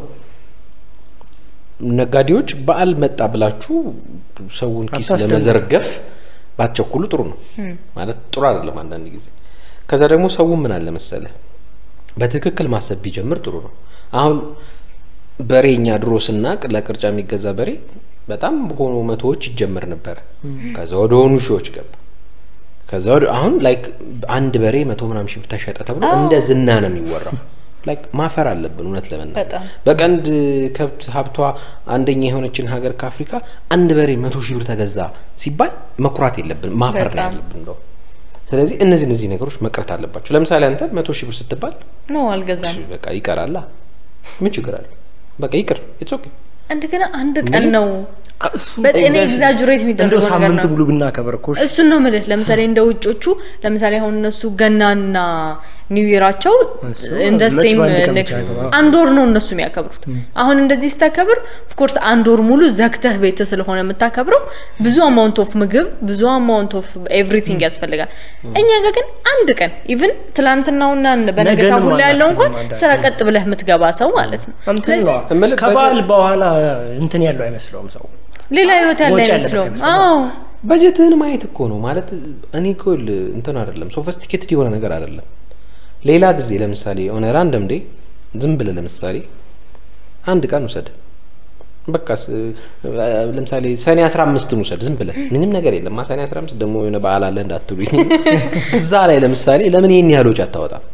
A: ነጋዴዎች በዓል መጣ ብላችሁ ሰውን ኪስ
C: አታስደንቁ።
A: ለመዘርገፍ ባትቸኩሉ ጥሩ ነው ማለት ጥሩ አይደለም አንዳንድ ጊዜ። ከዛ ደግሞ ሰው ምን አለ መሰለ በትክክል ማሰብ ቢጀምር ጥሩ ነው። አሁን በሬ እኛ ድሮ ስናቅ ለቅርጫ የሚገዛ በሬ በጣም በሆኑ መቶዎች ይጀመር ነበረ። ከዛ ወደ ሆኑ ሺዎች ገባ። ከዛ ወደ አሁን ላይክ አንድ በሬ መቶ ምናምን ሺህ ብር ተሸጠ ተብሎ እንደ ዝና ነው የሚወራው። ላይክ ማፈር አለብን እውነት ለመናገር
B: በጣም።
A: በቀንድ ከብት ሀብቷ አንደኛ የሆነችን ሀገር ከአፍሪካ አንድ በሬ መቶ ሺህ ብር ተገዛ ሲባል መኩራት የለብን ማፈር ነው
B: በጣም።
A: ያለብን እንደው ስለዚህ እነዚህ እነዚህ ነገሮች መቅረት አለባቸው። ለምሳሌ አንተ መቶ ሺህ ብር ስትባል
B: ኖ አልገዛም።
A: በቃ ይቀራላ ምን ችግር አለ? በቃ ይቅር ኢትስ ኦኬ።
B: እንደገና አንድ ቀን ነው በ- እኔ ኤግዛጁሬት
C: እንደው
B: የሚደረገው ነገር
C: ሳምንት
B: ነው
C: ሙሉ ብናከብር እኮ እሺ።
B: እሱን ነው ምልህ። ለምሳሌ እንደ ውጮቹ ለምሳሌ አሁን እነሱ ገናና ኒው ይራቸው
C: እሱ
B: እንደ
C: መች
B: ሴም
C: በአንድ ቀን
B: ኔክስት
C: ብቻ ያገባ?
B: አንድ ወር ነው እነሱ የሚያከብሩት። አሁን እንደዚህ ስታከብር ኦፍኮርስ አንድ ወር ሙሉ ዘግተህ ቤት ስለሆነ የምታከብረው ብዙ አማውንት ኦፍ ምግብ ብዙ አማውንት ኦፍ ኤቭሪቲንግ ያስፈልጋል። እኛ ጋር ግን አንድ ቀን ኢቭን ትላንትናውና በነገታ
C: ነገንም
B: ሁላ ያለው እንኳን
C: አናስብም
B: ስራ ቀጥ ብለህ የምትገባ ሰው ማለት ነው።
C: እንትን
B: ስለዚህ
C: ነው
A: እምልህ
C: ከበዓል በኋላ እንትን ያለው አይመስለውም ሰው
B: ሌላ ህይወት ያለ
C: ወጪ ያለበት
B: አይመስለውም።
C: አይመስለውም።
B: አዎ
A: በጀትህን ማየት እኮ ነው ማለት እኔ እኮ ል- እንትን አይደለም ሶፊስቲኬትድ የሆነ ነገር አይደለም። ሌላ ጊዜ ለምሳሌ የሆነ ራንደም ዴይ ዝም ብለህ ለምሳሌ አንድ ቀን ውሰድ በቃ ስ- ለምሳሌ ሰኔ አስራ አምስትን ውሰድ ዝም ብለህ ምንም ነገር የለም ሰኔ አስራ አምስት ደግሞ የሆነ በዓል አለ እንዳትሉኝ እዛ ላይ ለምሳሌ ለምን ይህን ያህል ወጪ አታወጣም?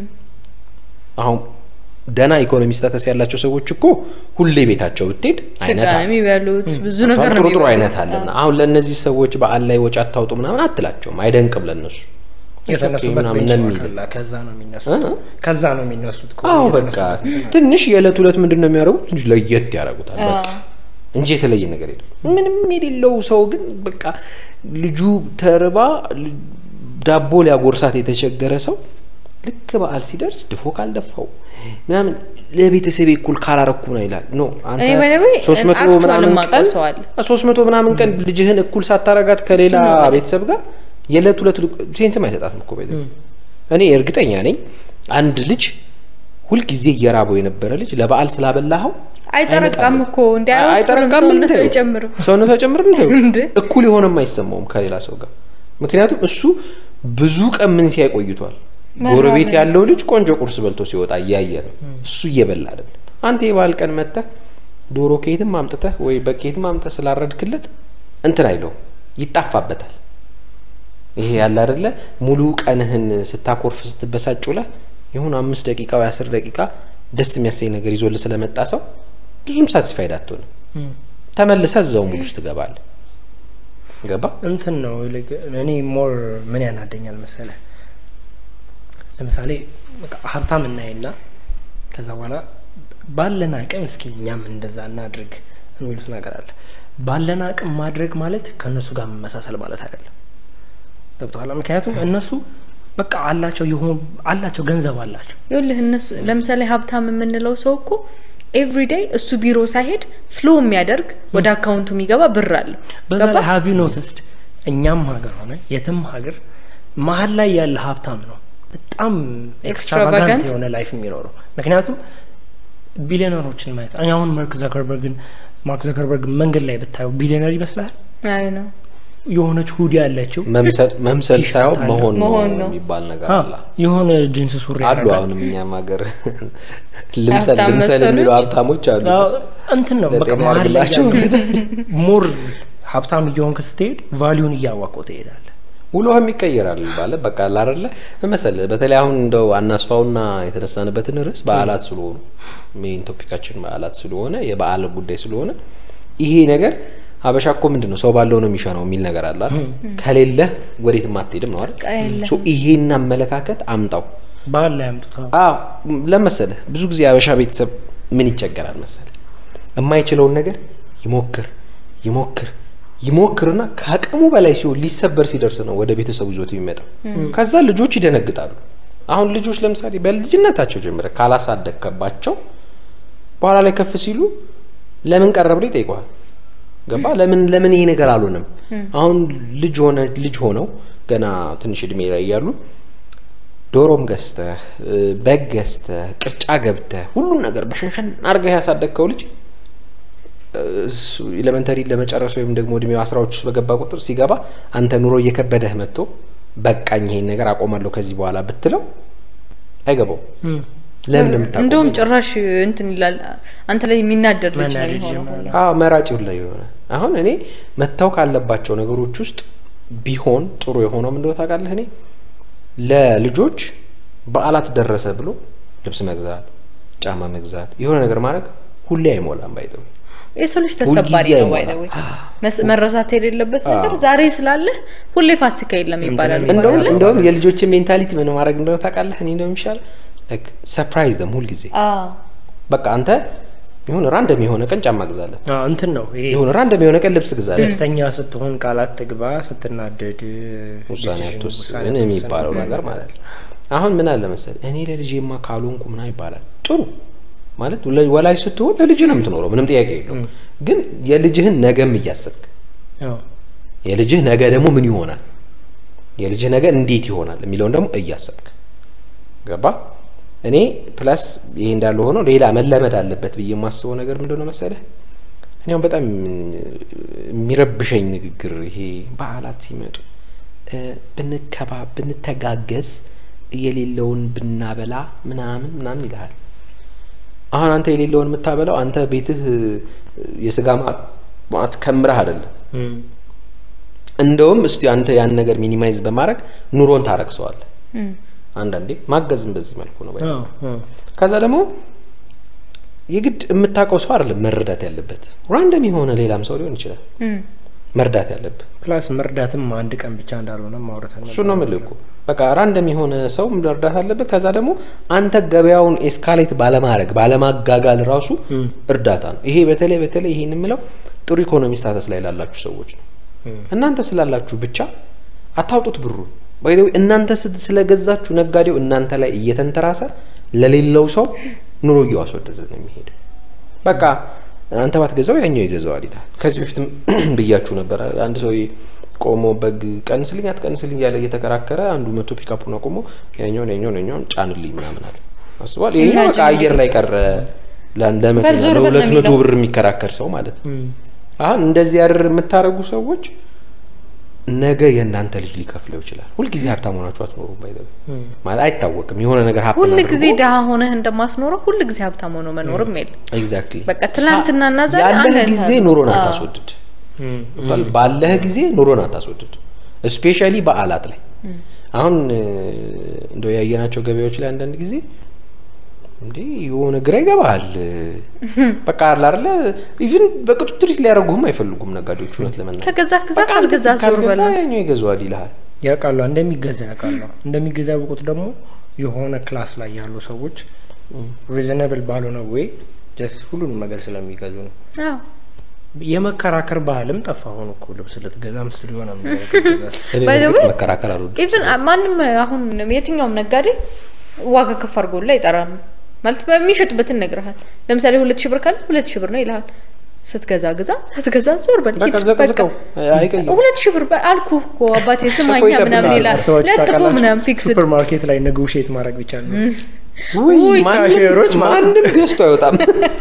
A: አሁን ደህና ኢኮኖሚ ስታተስ ያላቸው ሰዎች እኮ ሁሌ ቤታቸው ብትሄድ
B: ስጋ
A: አይነት
B: ነው
A: አለ።
B: የሚበሉት ብዙ ነገር ነው
A: ጥሩ ጥሩ
B: የሚበሉት።
A: አይነት አለና አሁን ለእነዚህ ሰዎች በዓል ላይ ወጪ አታውጡ ምናምን አትላቸውም። አይደንቅም ለእነሱ
C: የተነሱበት
A: ምናምን
C: ቤንች
A: ነው
C: ማርክ
A: የሚል
C: አለ። ከዛ ነው የሚነሱት
A: እ?
C: ከዛ ነው የሚነሱት እኮ
A: አዎ በቃ
C: የተነሱበት
A: ትንሽ የዕለት ሁለት ምንድን ነው የሚያደርጉት? ትንሽ ለየት ያደርጉታል በቃ እንጂ የተለየ ነገር የለም። ምንም የሌለው ሰው ግን በቃ ልጁ ተርባ ል- ዳቦ ሊያጎርሳት የተቸገረ ሰው ልክ በዓል ሲደርስ ድፎ ካልደፋው ምናምን ለቤተሰቤ እኩል ካላረኩ ነው ይላል። ኖ አንተ
B: እኔ by the way
A: ሶስት መቶ
B: actual
A: ምናምን
B: የማውቀው
A: ቀን
B: ሰው አለ።
A: ሶስት መቶ ምናምን ቀን ልጅህን እኩል ሳታረጋት ከሌላ
B: እሱ ነው ማለት።
A: ቤተሰብ ጋር የዕለት ሁለት ሴንስም አይሰጣትም እኮ ቤት እኔ እርግጠኛ ነኝ አንድ ልጅ ሁልጊዜ እየራበው የነበረ ልጅ ለበዓል ስላበላኸው
B: አይጠረቃም እኮ እንዲ
A: አይ- አይጠረቃም
B: ሰውነቱ
A: እንትን
B: አይጨምርም።
A: ሰውነቱ አይጨምርም እንትን
B: እንዴ?
A: እኩል የሆነም አይሰማውም ከሌላ ሰው ጋር ምክንያቱም እሱ ብዙ ቀን ምን ሲያይ ቆይቷል ጎረቤት
B: መራመድ።
A: ያለው ልጅ ቆንጆ ቁርስ በልቶ ሲወጣ እያየ ነው እሱ እየበላ አይደለም አንተ የበዓል ቀን መጥተህ ዶሮ ከየትም አምጥተህ ወይ በከየትም አምጥተህ ስላረድክለት እንትን አይለውም ይጣፋበታል ይሄ ያለ አይደለ ሙሉ ቀንህን ስታኮርፍ ስትበሳጭ ውለህ የሆኑ አምስት ደቂቃ ወይ አስር ደቂቃ ደስ የሚያሰኝ ነገር ይዞልህ ስለመጣ ሰው ብዙም ሳቲስፋይድ አትሆንም ተመልሰህ እዛው ሙሉ ውስጥ ትገባለህ ገባ
C: እንትን ነው ይልቅ እኔ ሞር ምን ያናደኛል መሰለ ለምሳሌ በቃ ሀብታም እናይና ከዛ በኋላ ባለን አቅም እስኪ እኛም እንደዛ እናድርግ የሚሉት ነገር አለ ባለን አቅም ማድረግ ማለት ከእነሱ ጋር መመሳሰል ማለት አይደለም ገብተኋላ ምክንያቱም እነሱ በቃ አላቸው የሆኑ አላቸው ገንዘብ አላቸው
B: ይኸውልህ እነሱ ለምሳሌ ሀብታም የምንለው ሰው እኮ ኤቭሪዴይ እሱ ቢሮ ሳይሄድ ፍሎ የሚያደርግ ወደ አካውንቱ የሚገባ ብር አለው።
C: በዛ
B: ገባ?
C: ላይ ሀቪ ኖትስድ እኛም ሀገር ሆነ የትም ሀገር መሀል ላይ ያለ ሀብታም ነው በጣም ኤክስትራቫጋንት
B: Extravagant?
C: የሆነ ላይፍ የሚኖረው ምክንያቱም ቢሊዮነሮችን ማየት እኔ አሁን ማርክ ዘከርበርግን ማርክ ዘከርበርግ መንገድ ላይ ብታየው ቢሊዮነር ይመስላል
B: አይ ነው
C: የሆነች ሁዲ ያለችው
A: መምሰል መምሰል
C: ቲሸርት
A: ሳይሆን
C: አለ።
A: መሆን
B: መሆን
A: ነው
B: ነው።
A: የሚባል ነገር
C: አ፣
A: አለ
C: የሆነ ጅንስ ሱሪ
A: አሉ
C: ያደርጋል።
A: አሁንም እኛም ሀገር ልምሰል
B: ሀብታም
A: ልምሰል የሚሉ
B: መሰሎች?
A: ሀብታሞች አሉ
C: አዎ፣ እንትን ነው በቃ
A: ለጤና
C: መሀል ላይ
A: ያድርግላቸው።
C: ያለው ሞር ሀብታም እየሆንክ ስትሄድ ቫሊዩን እያዋቀው ትሄዳለህ
A: ውሎህም ይቀየራል ባለ በቃ ላረለ መሰል በተለይ አሁን እንደው አናስፋውና የተነሳንበትን ርዕስ በዓላት ስለሆኑ ሜን ቶፒካችን በዓላት ስለሆነ የበዓል ጉዳይ ስለሆነ ይሄ ነገር ሀበሻ እኮ ምንድን ነው ሰው ባለው ነው የሚሻነው የሚል ነገር አለ አይደል? ከሌለ ወዴትም አትሄድም ነው አይደል?
B: በቃ የለም።
A: ሶ ይሄን አመለካከት አምጣው
C: ባህል ላይ አምጡት አዎ።
A: አዎ ለመሰለህ ብዙ ጊዜ አበሻ ቤተሰብ ምን ይቸገራል መሰለህ የማይችለውን ነገር ይሞክር ይሞክር ይሞክርና ከአቅሙ በላይ ሲሆን ሊሰበር ሲደርስ ነው ወደ ቤተሰቡ ይዞት የሚመጣው ከዛ ልጆች ይደነግጣሉ አሁን ልጆች ለምሳሌ በልጅነታቸው ጀምረ ካላሳደግከባቸው በኋላ ላይ ከፍ ሲሉ ለምን ቀረ ብሎ ይጠይቀዋል ገባ ለምን ለምን ይሄ ነገር አልሆነም አሁን ልጅ ሆነ ልጅ ሆነው ገና ትንሽ እድሜ ላይ እያሉ ዶሮም ገዝተህ እ፣ በግ ገዝተህ ቅርጫ ገብተህ ሁሉን ነገር በሸንሸን አድርገህ ያሳደግከው ልጅ እሱ ኤሌመንተሪ ለመጨረስ ወይም ደግሞ እድሜው አስራዎች ውስጥ በገባ ቁጥር ሲገባ አንተ ኑሮ እየከበደህ መጥቶ በቃኝ ይሄን ነገር አቆማለሁ ከዚህ በኋላ ብትለው አይገባው
C: እም።
A: ለምን እንደምታቆም
B: እንደውም ጭራሽ እንትን ይላል አንተ ላይ የሚናደድ ልጅ ነው
C: መናደድ
B: የሚሆነው።
C: ይጀምራል።
A: አዎ መራጭ ሁላ የሆነ አሁን እኔ መታው ካለባቸው ነገሮች ውስጥ ቢሆን ጥሩ የሆነው ምንድነው ታውቃለህ እኔ ለልጆች በዓላት ደረሰ ብሎ ልብስ መግዛት ጫማ መግዛት የሆነ ነገር ማድረግ ሁሌ አይሞላም ባይጠው
B: የሰው ልጅ ተሰባሪ
A: ሁልጊዜ
B: ነው ባይ
A: አይሞላም።
B: ወይ መረሳት የሌለበት ነገር ዛሬ ስላለ ሁሌ ፋሲካ የለም ይባላል።
C: እንትን
A: እንደውም
B: አይደለ?
A: እንደውም የልጆችን ሜንታሊቲ ምን ማድረግ እንደሆነ ታውቃለህ እኔ እንደውም ይሻል ሰርፕራይዝ ደም ሁልጊዜ
B: አዎ
A: በቃ አንተ ይሁን ራንደም የሆነ ቀን ጫማ ግዛለት፣
C: አዎ፣ እንትን ነው ይሄ
A: ይሁን ራንደም የሆነ ቀን ልብስ ግዛለት።
C: ደስተኛ ስትሆን ቃላት ትግባ፣ ስትናደድ
A: ውሳኔ
C: decision-
A: አትወስን
C: ውሳኔ
A: የሚባለው
C: አትወስን
A: ነገር ማለት ነው። አሁን ምን አለ መሰል እኔ ለልጄማ ካልሆንኩ ምናምን ይባላል። ጥሩ ማለት ለ- ወላጅ ስትሆን ለልጅ ነው የምትኖረው፣ ምንም ጥያቄ የለውም። ግን የልጅህን ነገም እያሰብክ
C: አዎ።
A: የልጅህ ነገ ደግሞ ምን ይሆናል፣ የልጅህ ነገ እንዴት ይሆናል የሚለውን ደግሞ እያሰብክ ገባ። እኔ ፕላስ ይሄ እንዳለ ሆኖ ሌላ መለመድ አለበት ብዬ የማስበው ነገር ምንድን ነው መሰለህ? እኔ አሁን በጣም የሚረብሸኝ ንግግር ይሄ በዓላት ሲመጡ እ ብንከባ ብንተጋገዝ የሌለውን ብናበላ ምናምን ምናምን ይልሃል። አሁን አንተ የሌለውን የምታበላው አንተ ቤትህ የስጋ ማት ማት ከምረህ አይደለም።
C: እም፣
A: እንደውም እስቲ አንተ ያን ነገር ሚኒማይዝ በማድረግ ኑሮን ታረክሰዋለህ። አንዳንዴ ማገዝም በዚህ መልኩ ነው።
C: አዎ፣ አዎ።
A: ከዛ ደግሞ የግድ የምታውቀው ሰው አይደለም መረዳት ያለበት፣ ራንደም የሆነ ሌላም ሰው ሊሆን ይችላል መርዳት ያለብህ።
C: ፕላስ መርዳትም አንድ ቀን ብቻ እንዳልሆነ ማውራት
A: እሱ ነው የምልህ እኮ በቃ ራንደም የሆነ ሰው መርዳት አለብህ። ከዛ ደግሞ አንተ ገበያውን ኤስካሌት ባለማድረግ ባለማጋጋል ራሱ እርዳታ ነው። ይሄ በተለይ በተለይ ይሄን የምለው ጥሩ ኢኮኖሚ ስታተስ ላይ ላላችሁ ሰዎች ነው። እናንተ ስላላችሁ ብቻ አታውጡት ብሩን ባይ እናንተ ስት- ስለገዛችሁ ነጋዴው እናንተ ላይ እየተንተራሰ ለሌለው ሰው ኑሮ እያስወደደ ነው የሚሄድ። በቃ አንተ ባትገዛው ያኛው ይገዛዋል ይላል። ከዚህ በፊትም ብያችሁ ነበር። አንድ ሰው ቆሞ በግ ቀንስልኝ አትቀንስልኝ እያለ እየተከራከረ አንዱ መቶ ፒካፑን አቆሞ ያኛውን ያኛውን ያኛውን ጫንልኝ ምናምን አለ። አስቧል። ይሄኛው በቃ አየር ላይ ቀረ። ለአንድ ለመኪና
B: በል ዞር በል ነው
A: ለሁለት መቶ
B: የሚለው።
A: ብር የሚከራከር ሰው ማለት ነው። አሁን እንደዚህ ያድር የምታደርጉ ሰዎች ነገ የእናንተ ልጅ ሊከፍለው ይችላል። ሁልጊዜ ሀብታም ሆናችሁ አትኖሩም። ባይ ማለት አይታወቅም። የሆነ ነገር ሀብት
B: ሁል ጊዜ ድሀ ሆነህ እንደማስኖረው ሁል ጊዜ ሀብታም ሆኖ መኖርም የለም።
A: ኤግዛክትሊ
B: በቃ ትናንትናና ዛሬ አንድ
A: ያለህ
B: አይነት
A: ጊዜ
B: ነው።
A: ኑሮን
B: አዎ።
A: አታስወድድ። ባለህ ጊዜ ኑሮን አታስወድድ። ስፔሻሊ በዓላት ላይ አሁን እ፣ እንደው ያየናቸው ገበያዎች ላይ አንዳንድ ጊዜ እንዴ የሆነ ግራ ይገባሃል። በቃ አለ አይደለ ኢቭን በቅጡ ትሪት ሊያደርጉህም አይፈልጉም ነጋዴዎች። እውነት ለመናገር
B: ከገዛህ ግዛ
A: በቃ
B: ካልገዛ ዞር በል
A: ካልገዛ
B: ነው።
A: ያኛው ይገዛዋል ይልሃል።
C: ያውቃሉ እንደሚገዛ ያውቃሉ እንደሚገዛ ያውቁት ደግሞ የሆነ ክላስ ላይ ያሉ ሰዎች ሪዝነብል ባልሆነ ወይ ጀስት ሁሉንም ነገር ስለሚገዙ ነው።
B: አዎ።
C: የመከራከር ባህልም ጠፋ። አሁን እኮ ልብስ ልትገዛ ምስል የሆነ ነገር ልትገዛ
A: እኔ
B: By the
A: በእርግጥ
B: way-
A: መከራከር አልወድም።
B: ኢቭን ማንም አሁን የትኛውም ነጋዴ ዋጋ ከፍ አድርጎላ አይጠራም። ማለት በሚሸጥበትን ነግረሃል። ለምሳሌ ሁለት ሺህ ብር ካለ ሁለት ሺህ ብር ነው ይልሃል። ስትገዛ ግዛ፣ ሳትገዛ ዞር በል
A: በቃ
B: ሂድ።
A: ዘቅዝቀው አይቀይም።
B: ሁለት ሺህ ብር በ- አልኩህ እኮ አባቴ ስማኛ
A: ይጠብቃል።
B: ምናምን ይላል።
C: አስባችሁ
B: ለጥፎ
C: ታውቃላችሁ?
B: ምናምን ፊክስድ
C: ሱፐር ማርኬት ላይ ኔጎሽዬት ማድረግ ብቻ ነው።
A: ውይ
B: ውይ፣
A: ማንም
C: ካሼሮች ማለት
A: ማንም ገዝቶ አይወጣም።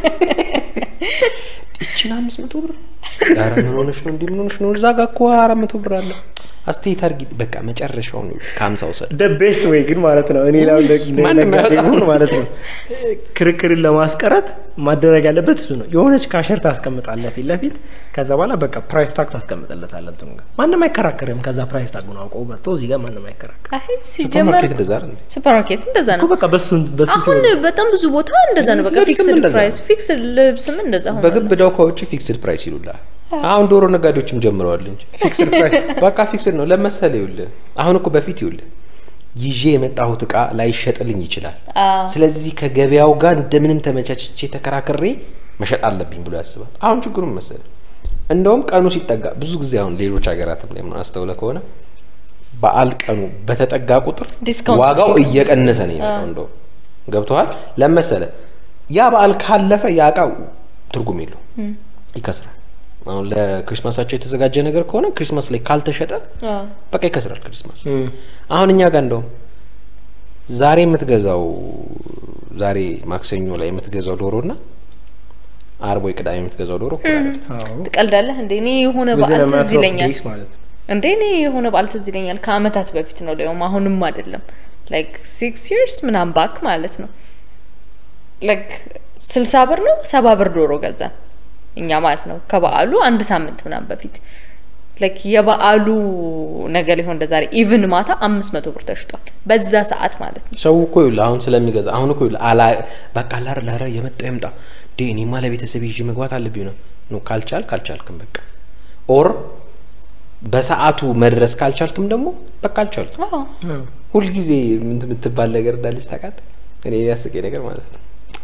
A: ይችን አምስት መቶ ብር ኧረ ምን ሆነሽ ነው እንዲህ ምን ሆነሽ ነው? እዛ ጋ እኮ አራት መቶ ብር አለ። አስተያየት አድርጊ። በቃ መጨረሻውን ከሀምሳ ውሰድ።
C: ደ ቤስት ወይ ግን ማለት ነው እኔ ላው
A: ማንም
C: ነጋዴ
A: ያወጣው።
C: ሁን ማለት ነው ክርክርን ለማስቀረት ማደረግ ያለበት እሱ ነው። የሆነች ካሸር ታስቀምጣለህ ፊት ለፊት ከዛ በኋላ በቃ ፕራይስ ታግ ታስቀምጥለታለህ እንትኑ ጋር ማንም አይከራከርም። ከዛ ፕራይስ ታጉን አውቀው መጥቶ እዚህ ጋር ማንም አይከራከር
B: አይ
A: ሱፐር
B: ሲጀመር
A: ማርኬት እንደዛ አይደል እንዴ?
B: ሱፐር ማርኬት እንደዛ
C: እኮ
B: ነው።
C: በቃ በሱ በሱ
B: አሁን በጣም ብዙ ቦታ እንደዛ ነው። በቃ
A: ልብስም
B: ፊክስድ
A: እንደዛ
B: ፕራይስ
A: ነው።
B: ፊክስድ ልብስም እንደዛ ሆኗል።
A: በግብዳው ከውጭ ፊክስድ ፕራይስ ይሉላል። አሁን ዶሮ ነጋዴዎችም ጀምረዋል እንጂ
C: ፊክስድ ፕራይስ
A: በቃ ፊክስድ ነው ለመሰለ ይውልህ። አሁን እኮ በፊት ይውልህ ይዤ የመጣሁት እቃ ላይሸጥልኝ ይችላል።
B: አዎ።
A: ስለዚህ ከገበያው ጋር እንደምንም ተመቻችቼ ተከራክሬ መሸጥ አለብኝ ብሎ ያስባል። አሁን ችግሩን መሰለ እንደውም ቀኑ ሲጠጋ ብዙ ጊዜ አሁን ሌሎች ሀገራትም ላይ ምናምን አስተውለ ከሆነ በዓል ቀኑ በተጠጋ ቁጥር
B: ዲስካውንት
A: ዋጋው እየቀነሰ ነው የሚመጣው። እንደውም ገብቶሃል ለመሰለ ያ በዓል ካለፈ ያ እቃ ትርጉም የለው ይከስራል። አሁን ለክሪስማሳቸው የተዘጋጀ ነገር ከሆነ ክሪስማስ ላይ ካልተሸጠ
B: አዎ።
A: በቃ ይከስራል ክሪስማስ። አሁን እኛ ጋር እንደውም ዛሬ የምትገዛው ዛሬ ማክሰኞ ላይ የምትገዛው ዶሮ እና አርብ ወይ ቅዳሜ የምትገዛው ዶሮ እኩል አይደለም።
C: አዎ
B: ትቀልዳለህ እንዴ? እኔ የሆነ
C: Within
B: በዓል
C: a matter
B: ትዝ
C: of
B: ይለኛል
C: days ማለት ነው።
B: እንዴ እኔ የሆነ በዓል ትዝ ይለኛል ከአመታት በፊት ነው ደግሞ አሁንም አይደለም ላይክ ሲክስ ይርስ ምናምን ባክ ማለት ነው ላይክ ስልሳ ብር ነው ሰባ ብር ዶሮ ገዛን እኛ ማለት ነው ከበዓሉ አንድ ሳምንት ምናምን በፊት ላይክ የበዓሉ ነገር ሊሆን እንደ ዛሬ ኢቭን ማታ አምስት መቶ ብር ተሽጧል በዛ ሰዓት ማለት ነው
A: ሰው እኮ ይኸውልህ አሁን ስለሚገዛ አሁን እኮ ይኸውልህ አላ በቃ ላር ላረ የመጣ የምጣ ዴ እኔማ ለቤተሰብ ይዤ መግባት አለብኝ ነው ነው ካልቻል ካልቻልክም በቃ ኦር በሰዓቱ መድረስ ካልቻልክም ደግሞ በቃ አልቻልክም።
B: አዎ
A: ሁልጊዜ ምን የምትባል ነገር እንዳለች ታውቃለህ? እኔ የሚያስቀኝ ነገር ማለት ነው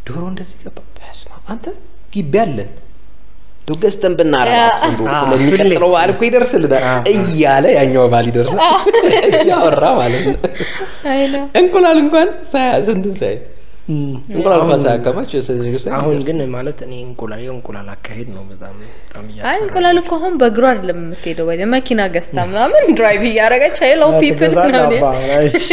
A: ዶሮ እንደዚህ ገባ። በስመ አብ አንተ ግቢ አለን እንደው ገዝተን ብናረባ እኮ እንደው
C: አዎ፣
A: ለሚቀጥለው
C: ሁሌ።
A: በዓል እኮ ይደርስልናል እያለ ያኛው በዓል ይደርሳል እያወራ ማለት ነው።
B: አይ ነው
A: እንቁላል እንኳን ሳያ ስንትን ሳይ
C: እም፣
A: እንቁላል እንኳን
C: አሁን-
A: ሳያከማች ስንት ሳይ
C: አሁን ግን ማለት እኔ እንቁላል የእንቁላል አካሄድ ነው በጣም በጣም
B: አይ
C: እያስፈራኝ።
B: እንቁላል እኮ አሁን በእግሯ አይደለም የምትሄደው ወይ መኪና ገዝታ ምናምን ድራይቭ እያደረገች ሄሎ ፒፕል
C: ትገዛለህ
B: ምናምን
C: አባ፣ እሺ።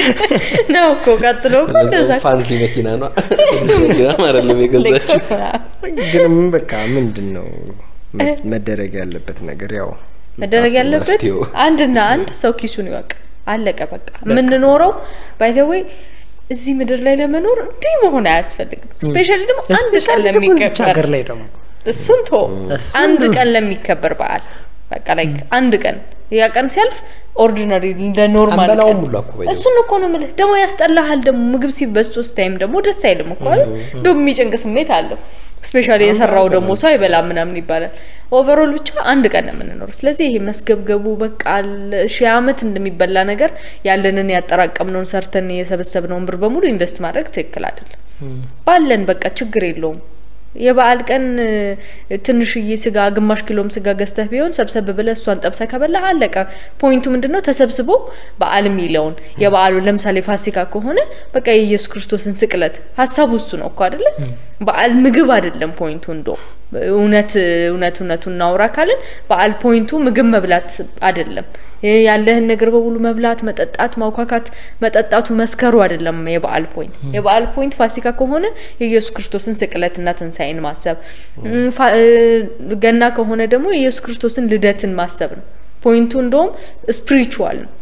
B: ነው እኮ ቀጥሎ እኮ እንደዛ
A: ፋንሲ መኪና ነው መኪና አይደለም የገዛችው
B: ሌክሰስ ምናምን
C: ግን ምን በቃ ምንድን ነው መ- መደረግ ያለበት ነገር ያው
B: መደረግ ያለበት
A: መፍትሄው።
B: አንድና አንድ ሰው ኪሱን ይወቅ። አለቀ በቃ። የምንኖረው ባይተወይ እዚህ ምድር ላይ ለመኖር እንዲህ መሆን አያስፈልግም። ስፔሻሊ ደግሞ አንድ ቀን
C: እስፔሻሊ ደግሞ እዚች
B: ለሚከበር
C: ሀገር ላይ ደግሞ
B: እሱን ቶ
C: እሱን
B: አንድ
C: ነው።
B: ቀን ለሚከበር በዓል በቃ ላይክ አንድ ቀን ያ ቀን ሲያልፍ ኦርዲናሪ እንደ ኖርማል
A: አንበላውም
B: ቀን
A: ሁሉ እኮ በየው።
B: እሱን እኮ ነው የምልህ። ደግሞ ያስጠላሃል። ደግሞ ምግብ ሲበስቶ ስታይም ደግሞ ደስ አይልም እኮ አይደል? ደግሞ የሚጨንቅ ስሜት አለው። ስፔሻሊ የሰራው ደግሞ ሰው አይበላም ምናምን ይባላል። ኦቨሮል ብቻ አንድ ቀን ነው የምንኖረው። ስለዚህ ይሄ መስገብገቡ በቃ ለ- ሺህ ዓመት እንደሚበላ ነገር ያለንን ያጠራቀምነውን ሰርተን የሰበሰብነውን ብር በሙሉ ኢንቨስት ማድረግ ትክክል አይደለም። ባለን በቃ ችግር የለውም። የበዓል ቀን እ፣ ትንሽዬ ስጋ ግማሽ ኪሎም ስጋ ገዝተህ ቢሆን ሰብሰብ ብለህ እሷን ጠብሰህ ከበላህ አለቀ። ፖይንቱ ምንድን ነው? ተሰብስቦ በዓል የሚለውን የበዓሉ ለምሳሌ ፋሲካ ከሆነ በቃ የኢየሱስ ክርስቶስን ስቅለት ሀሳቡ እሱ ነው እኮ አይደለ? በዓል ምግብ አይደለም ፖይንቱ። እንዶ እውነት እውነት እውነቱን እናውራ ካልን በዓል ፖይንቱ ምግብ መብላት አይደለም። ይህ ያለህን ነገር በሙሉ መብላት፣ መጠጣት፣ ማውካካት፣ መጠጣቱ መስከሩ አይደለም የበዓል ፖይንት። የበዓል ፖይንት ፋሲካ ከሆነ የኢየሱስ ክርስቶስን ስቅለትና ትንሣኤን ማሰብ፣ እም፣ ፋ- እ፣ ገና ከሆነ ደግሞ የኢየሱስ ክርስቶስን ልደትን ማሰብ ነው። ፖይንቱ እንደውም ስፒሪቹዋል ነው።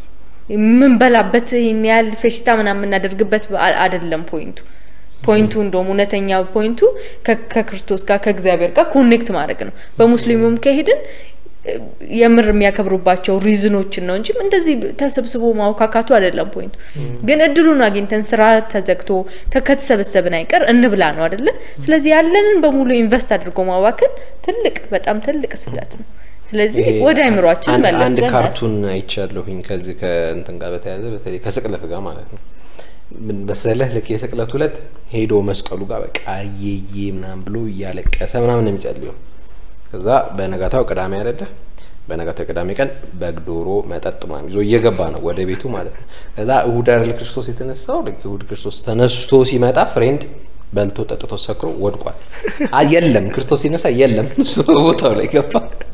B: የምንበላበት ይህን ያህል ፌሽታ ምናምን የምናደርግበት በዓል አይደለም ፖይንቱ። ፖይንቱ እንደውም እውነተኛ ፖይንቱ ከ- ከክርስቶስ ጋር ከእግዚአብሔር ጋር ኮኔክት ማድረግ ነው። በሙስሊሙም ከሄድን እ፣ የምር የሚያከብሩባቸው ሪዝኖችን ነው እንጂ እንደዚህ ተሰብስቦ ማውካካቱ አይደለም ፖይንቱ። ግን እድሉን አግኝተን ስራ ተዘግቶ ተ- ከተሰበሰብን አይቀር እንብላ ነው አይደለ? ስለዚህ ያለንን በሙሉ ኢንቨስት አድርጎ ማባከን ትልቅ በጣም ትልቅ ስህተት ነው። ስለዚህ
A: ይሄ
B: ወደ አይምሯችን
A: አንድ-
B: መለስ
A: አንድ
B: ብለን
A: ካርቱን አይቻለሁኝ ከዚህ ከእንትን ጋር በተያያዘ በተለይ ከስቅለት ጋር ማለት ነው። ምን መሰለህ ልክ የስቅለት ሁለት ሄዶ መስቀሉ ጋር በቃ እየዬ ምናምን ብሎ እያለቀሰ ምናምን ነው የሚጸልየው። ከዛ በነጋታው ቅዳሜ አይደለ? በነጋታው ቅዳሜ ቀን በግ፣ ዶሮ፣ መጠጥ ምናምን ይዞ እየገባ ነው ወደ ቤቱ ማለት ነው። ከዛ እሁድ አይደል ክርስቶስ የተነሳው? ልክ እሁድ ክርስቶስ ተነስቶ ሲመጣ ፍሬንድ በልቶ ጠጥቶ ሰክሮ ወድቋል። አ የለም ክርስቶስ ሲነሳ የለም እሱ በቦታው ላይ ገባ።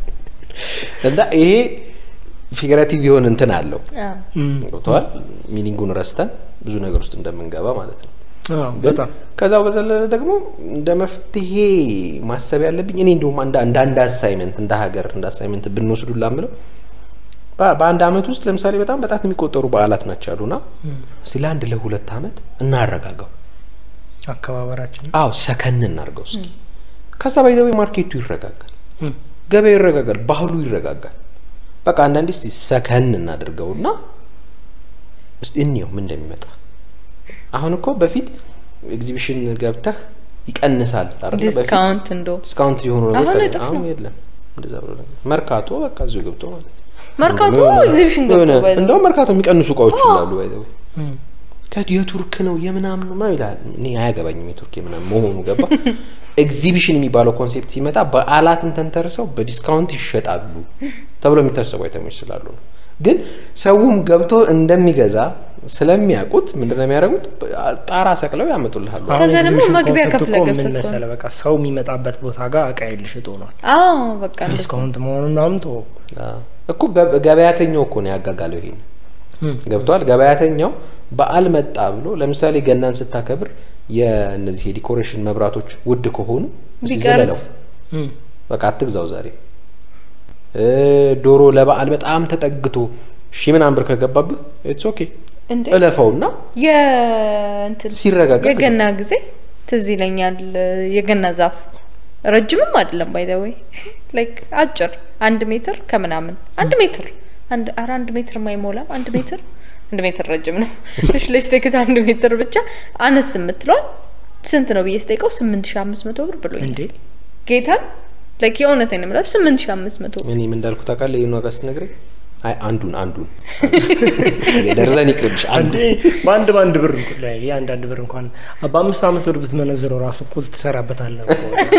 A: እና ይሄ ፊገራቲቭ የሆነ እንትን አለው
B: አዎ።
A: ገብተዋል። ሚኒንጉን ረስተን ብዙ ነገር ውስጥ እንደምንገባ ማለት ነው።
C: አዎ፣
A: ግን
C: በጣም
A: ከዛው በዘለለ ደግሞ እንደ መፍትሄ ማሰብ ያለብኝ እኔ እንዲሁም እንደ እንደ አንድ አሳይመንት እንደ ሀገር እንደ አሳይመንት ብንወስዱ ላምለው በ- በአንድ አመት ውስጥ ለምሳሌ በጣም በጣት የሚቆጠሩ በዓላት ናቸው ያሉና እስኪ ለአንድ ለሁለት አመት እናረጋጋው።
C: አከባበራችን
A: አዎ ሰከን እናርገው እስኪ። ከዛ ባይዘዌ ማርኬቱ ይረጋጋል፣
C: እም፣
A: ገበያው ይረጋጋል፣ ባህሉ ይረጋጋል። በቃ አንዳንዴ እስቲ ሰከን እናድርገውና እስቲ እንየው ምን እንደሚመጣ። አሁን እኮ በፊት ኤግዚቢሽን ገብተህ ይቀንሳል አይደለ? በፊት
B: ዲስካውንት እንደው
A: ዲስካውንት የሆኑ ነገሮች
B: አሁን
A: ታገኝ-
B: እጥፍ
A: አሁን
B: ነው።
A: የለም እንደዛ ብሎ ነገር መርካቶ በቃ እዚሁ ገብቶ ማለት ነው።
B: መርካቶ
A: የሆነ-
B: ኤግዚቢሽን
A: የሆነ-
B: ገብቶ ባይ ዘ ወይ።
A: እንደውም መርካቶ የሚቀንሱ እቃዎች ይላሉ ባይ ዘ ወይ
C: እም፣
A: ከ- የቱርክ ነው የምናምን ነው ይላል። እኔ አያገባኝም የቱርክ የምናምን መሆኑ ገባ። ኤግዚቢሽን የሚባለው ኮንሴፕት ሲመጣ በዓላትን ተንተርሰው በዲስካውንት ይሸጣሉ ተብሎ የሚታሰቡ አይተሞች ስላሉ ነው። ግን ሰውም ገብቶ እንደሚገዛ ስለሚያውቁት ምንድን ነው የሚያደርጉት? ጣራ ሰቅለው ያመጡልሃሉ።
C: አሁን
B: ከዛ ደግሞ
C: ኤግዚቢሽን
B: መግቢያ
C: ኮንሰፕት
B: ከፍለህ
C: እኮ
B: ገብተህ
C: ምን
B: እኮ ነው።
C: መሰለህ በቃ ሰው የሚመጣበት ቦታ ጋር እቃ የልሽጥ ሆኗል።
B: አዎ በቃ እንደሱ
C: ዲስካውንት መሆኑን ምናምን ተወው።
A: አዎ። እኮ ገ- ገበያተኛው እኮ ነው ያጋጋለው ይሄን
C: እም፣
A: ገብቷል። ገበያተኛው በዓል መጣ ብሎ ለምሳሌ ገናን ስታከብር የእነዚህ የዲኮሬሽን መብራቶች ውድ ከሆኑ እስቲ
B: ቢቀርስ
A: ዘለለው
C: እም፣
A: በቃ አትግዛው ዛሬ። እ ዶሮ ለበዓል በጣም ተጠግቶ ሺህ ምናምን ብር ከገባብህ ኢትስ ኦኬ
B: እንዴ
A: እለፈውና
B: የእንትን
A: ሲረጋጋ
B: የገና ጊዜ ትዝ ይለኛል። የገና ዛፍ ረጅምም አይደለም ባይ ዘ ወይ ላይክ አጭር አንድ ሜትር ከምናምን አንድ ሜትር አንድ ኧረ አንድ ሜትር የማይሞላም አንድ ሜትር አንድ ሜትር ረጅም ነው። እሺ ለስቴክት አንድ ሜትር ብቻ አነስ የምትለዋል ስንት ነው ብዬ ስጠይቀው ስምንት ሺ አምስት መቶ ብር ብሎኛል።
C: እንዴ
B: ጌታን ላይክ የእውነቴን ነው የምለው ስምንት ሺ አምስት መቶ ብር
A: እኔም እንዳልኩ ታውቃለህ ይህን ዋጋ ስትነግረኝ አይ አንዱን አንዱን የደርዘን ይቅርብሽ አንዱ
C: አንዴ በአንድ በአንድ ብር እንኳን ላይ ይሄ አንዳንድ ብር እንኳን በአምስት አምስት ብር ብትመነዝረው ራሱ እኮ ትሰራበታለህ እኮ።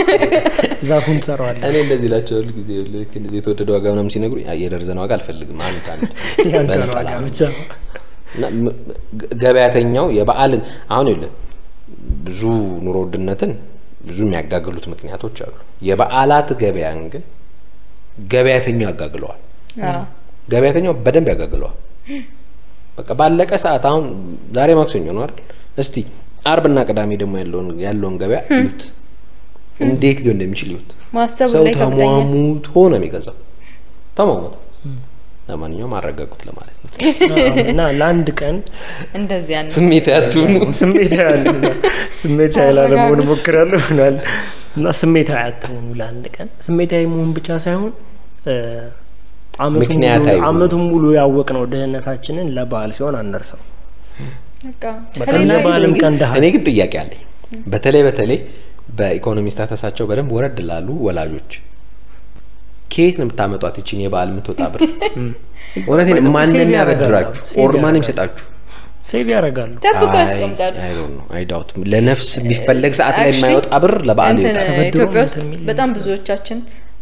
C: ዛፉን ትሰራዋለህ።
A: እኔ እንደዚህ ላቸው ሁሉ ጊዜ ልክ እንደዚህ የተወደደ ዋጋ ምናምን ሲነግሩ የደርዘን ዋጋ አልፈልግም አንድ አንድ
C: ያንተን
A: በነጠላ
C: ዋጋ ብቻ
A: እና ም- ገ- ገበያተኛው የበዓልን አሁን የለ ብዙ ኑሮ ውድነትን ብዙ የሚያጋግሉት ምክንያቶች አሉ። የበዓላት ገበያን ግን ገበያተኛው ያጋግለዋል።
B: አዎ።
A: ገበያተኛው በደንብ ያጋግለዋል። በቃ ባለቀ ሰዓት አሁን ዛሬ ማክሰኞ ነው አይደል? እስቲ አርብና ቅዳሜ ደግሞ ያለውን ያለውን ገበያ እዩት፣ እንዴት ሊሆን እንደሚችል እዩት።
B: ማሰቡ
A: ሰው
B: ላይ ከብደኛል።
A: ተሟሙቶ ነው የሚገዛው። ተሟሙቶ ለማንኛውም አረጋጉት ለማለት ነው።
C: እና ለአንድ ቀን
B: እንደዚያ ነው።
A: ስሜት ያቱኑ
C: ስሜት ያለ ስሜት ያለ ለመሆን እሞክራለሁ ይሆናል እና ስሜታዊ አትሆኑ ለአንድ ቀን ስሜታዊ መሆን ብቻ ሳይሆን እ፣ አመቱን
A: ምክንያታዊ
C: ሙሉ-
A: መሆን።
C: አመቱን ሙሉ ያወቅነው ድህነታችንን ለበዓል ሲሆን አንደርሰው
B: በቃ
C: በቃ
B: ከሌላ
C: እነ
B: ግን
C: በዓልም
A: እኔ ግን-
C: ቀን ድሀ
A: እኔ ግን ጥያቄ አለኝ። በተለይ በተለይ በኢኮኖሚ ስታተሳቸው በደንብ ወረድ ላሉ ወላጆች ከየት ነው የምታመጧት ይችን የበዓል የምትወጣ ብር? እውነቴን
C: ሴቭ
A: ማንም
C: ያደርጋሉ።
A: ያበድራችሁ
C: ሴቭ
A: ኦር ማንም
C: ያደርጋሉ።
A: ይሰጣችሁ?
C: ሴቭ ያደርጋሉ
B: ደብቀው ያስቀምጣሉ።
A: አይዳውት ለነፍስ የሚፈለግ ሰዓት ላይ
B: Actually,
A: የማይወጣ ብር ለበዓል
B: እንትን
A: ይወጣል።
C: ተበድሮ
B: ኢትዮጵያ ውስጥ
C: እንትን የሚል
B: በጣም
C: ይመስላል።
B: ብዙዎቻችን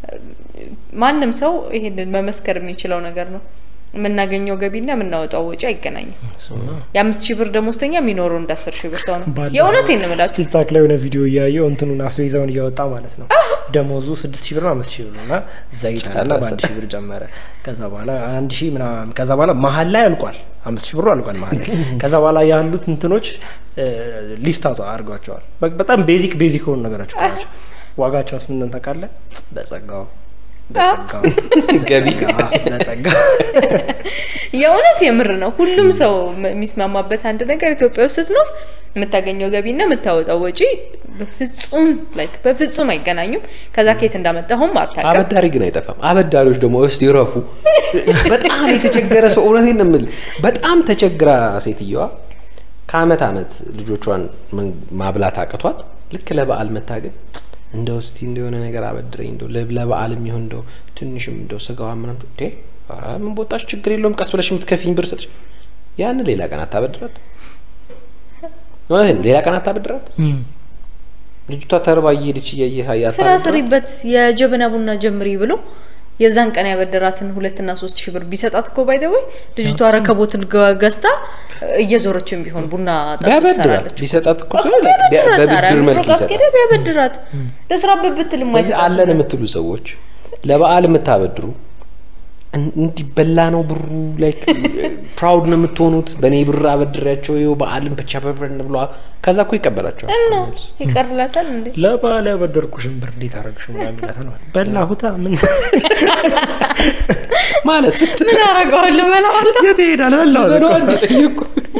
B: ማንም ሰው ይሄንን መመስከር የሚችለው ነገር ነው። የምናገኘው ገቢና የምናወጣው ወጪ አይገናኝም። የአምስት ሺህ ብር ደሞዝተኛ የሚኖረው እንደ አስር ሺህ ብር ሰው ነው።
C: ባለፈው
B: የእውነቴን ነው የምላችሁ።
C: ቲክታክ ላይ የሆነ ቪዲዮ እያየው እንትኑን አስቤዛውን እያወጣ ማለት ነው ደሞዙ ስድስት ሺህ ብር ነው አምስት ሺህ ብር ነው እና ዘይት አለ በአንድ ሺህ ብር ጨመረ ከዛ በኋላ አንድ ሺህ ምናምን ከዛ በኋላ መሀል ላይ አልቋል አምስት ሺህ ብሩ አልቋል መሀል ላይ ከዛ በኋላ ያሉት እንትኖች ሊስት አውጣ አድርጓቸዋል በ- በጣም ቤዚክ ቤዚክ የሆኑ ነገሮች እኮ ናቸው ዋጋቸው ስንት ታውቃለህ በጸጋው በጸጋው
A: ገቢ
C: በጸጋው
B: የእውነት የምር ነው። ሁሉም ሰው ም- የሚስማማበት አንድ ነገር ኢትዮጵያ ውስጥ ስትኖር የምታገኘው ገቢና የምታወጣው ወጪ በፍጹም ላይክ በፍጹም አይገናኙም። ከዛ ከየት እንዳመጣሁም አታውቅም።
A: አበዳሪ ግን አይጠፋም። አበዳሪዎች ደግሞ እስቲ ይረፉ። በጣም የተቸገረ ሰው እውነቴን ነው የምልህ፣ በጣም ተቸግራ ሴትየዋ ከአመት አመት ልጆቿን መን- ማብላት አቅቷት ልክ ለበዓል መታገን እንደው እስቲ እንደሆነ ነገር አበድረኝ እንደው ለ- ለበዓል የሚሆን እንደው ትንሽም እንደው ስጋዋ ምናምን እንዴ ኧረ ምን ቦታሽ ችግር የለውም ቀስ ብለሽ የምትከፊኝ ብር ስጥሽ ያን ሌላ ቀን አታበድራት። እውነቴን ነው ሌላ ቀን አታበድራት። ልጅቷ ተርባ እየሄደች እያየህ
B: ስራ
A: አታበድራት።
B: ስሪበት የጀበና ቡና ጀምሪ ብሎ የዛን ቀን ያበደራትን ሁለትና ሶስት ሺህ ብር ቢሰጣት እኮ ባይደወይ ልጅቷ ረከቦትን ገ- ገዝታ እየዞረችም ቢሆን ቡና ጠጡ
A: ቢያበድራት
B: ትሰራለች።
A: ቢሰጣት እኮ
B: እኮ
A: ሰው ላይ ቢያ-
B: ቢያበድራት፣ ኧረ
A: በብድር መልክ
B: ሩቅ አስኬዳ
A: ይሰጣል።
B: ቢያበድራት ለስራበት ብትል
A: ስለዚህ
B: የማይሰጣት
A: አለን የምትሉ ሰዎች ለበዓል የምታበድሩ እን- እንዲበላ ነው ብሩ ላይክ ፕራውድ ነው የምትሆኑት። በእኔ ብር አበድሬያቸው ይኸው በዓልን ብቻ በብረን ብሏ ከዛ እኮ ይቀበላቸዋል።
B: እና ይቀርላታል እንዴ?
C: ለበዓል ያበደርኩሽን ብር እንዴት አረግሽ ምናምን ይላታል ማለት በላሁታ ምን
A: ማለት ስት
B: ምን አረገዋለሁ በላዋለሁ።
C: የት ይሄዳል በላሁ
A: በለዋል የጠየቁ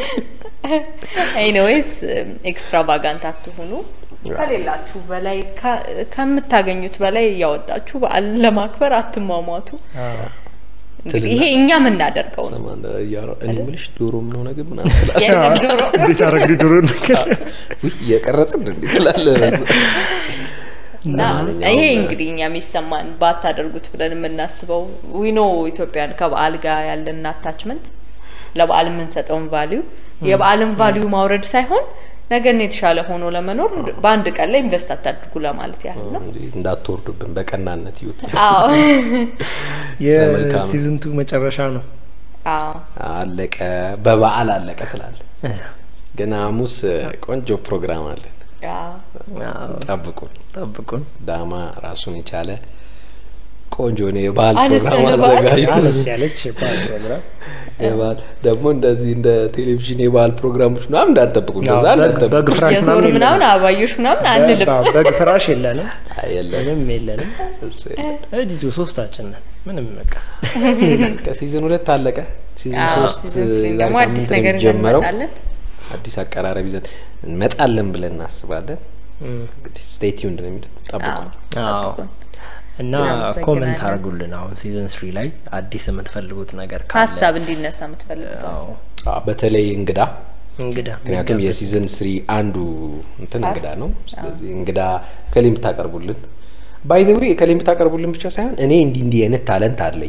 B: ኤኒዌይስ ኤክስትራቫጋንት አትሆኑ። ከሌላችሁ በላይ ከ- ከምታገኙት በላይ እያወጣችሁ በዓልን ለማክበር አትሟሟቱ። እንግዲህ ይሄ እኛ የምናደርገው ነው።
A: እኔ የምልሽ ዶሮ ምን ሆነ ግን ምናምን ትላለህ።
B: የለም ዶሮ
C: እንዴት አረግ ዶሮ
A: ውይ እየቀረጽን እንዴ ትላለህ።
B: እና ይሄ እንግዲህ እኛ የሚሰማን ባታደርጉት ብለን የምናስበው ዊኖ ኢትዮጵያን ከበዓል ጋር ያለን አታችመንት ለበዓል የምንሰጠውን ቫሊዩ የበዓልን ቫሊዩ ማውረድ ሳይሆን ነገን የተሻለ ሆኖ ለመኖር በአንድ ቀን ላይ ኢንቨስት አታድርጉ ለማለት ያህል ነው።
A: እንዴ እንዳትወርዱብን በቀናነት ይዩት።
B: አዎ
A: በመልካም።
C: የሲዝን ቱ መጨረሻ ነው
B: አዎ
A: አለቀ፣ በበዓል አለቀ ትላለህ። ግን ሐሙስ ቆንጆ ፕሮግራም አለ።
B: አዎ
A: ጠብቁን።
C: ጠብቁን
A: ዳማ ራሱን የቻለ ቆንጆ ነው የበዓል
B: አነስ
A: ፕሮግራም
B: ያለ በዓል?
A: አዘጋጅቶ
C: አነስ ያለች የበዓል ፕሮግራም
A: የበዓል ደግሞ እንደዚህ እንደ ቴሌቪዥን የበዓል ፕሮግራሞች ምናምን እንዳትጠብቁ፣ እንደዛ
C: በግ-
A: እንዳትጠብቁ።
C: በግ ፍራሽ
B: የዞር
C: ምናምን
B: ምናምን አባዮሽ ምናምን አንልም።
C: የለንም። በግ ፍራሽ የለንም
A: አይ የለም
C: ምንም የለንም
A: እሱ የለም።
C: እዚሁ ሶስታችን ነን ምንም በቃ
A: ከሲዝን ሁለት አለቀ። ሲዝን
B: አዎ
A: ሶስት
B: ሲዝን ስሪ
A: ዛሬ
B: ደግሞ አዲስ
A: ሳምንት ነው
B: ነገር ይዘን
A: የሚጀመረው።
B: እንመጣለን።
A: አዲስ አቀራረብ ይዘን እንመጣለን ብለን እናስባለን። እንግዲህ ስቴይ ቲዩንድ ነው የሚለው ጠብቁ።
B: አዎ
C: አዎ
B: ጠብቁን።
C: እና
B: እናመሰግናለን።
C: ኮመንት አድርጉልን አሁን ሲዝን ስሪ ላይ አዲስ የምትፈልጉት ነገር ካለ
B: ሀሳብ እንዲነሳ የምትፈልጉት
C: አዎ
B: ሀሳብ
A: አዎ፣ በተለይ እንግዳ
C: እንግዳ
A: ምክንያቱም የሲዝን ስሪ አንዱ እንትን እንግዳ ነው። ስለዚህ እንግዳ ከሌ የምታቀርቡልን ባይ ዘ ዌይ ከሌ የምታቀርቡልን ብቻ ሳይሆን እኔ እንዲህ እንዲህ አይነት ታለንት አለኝ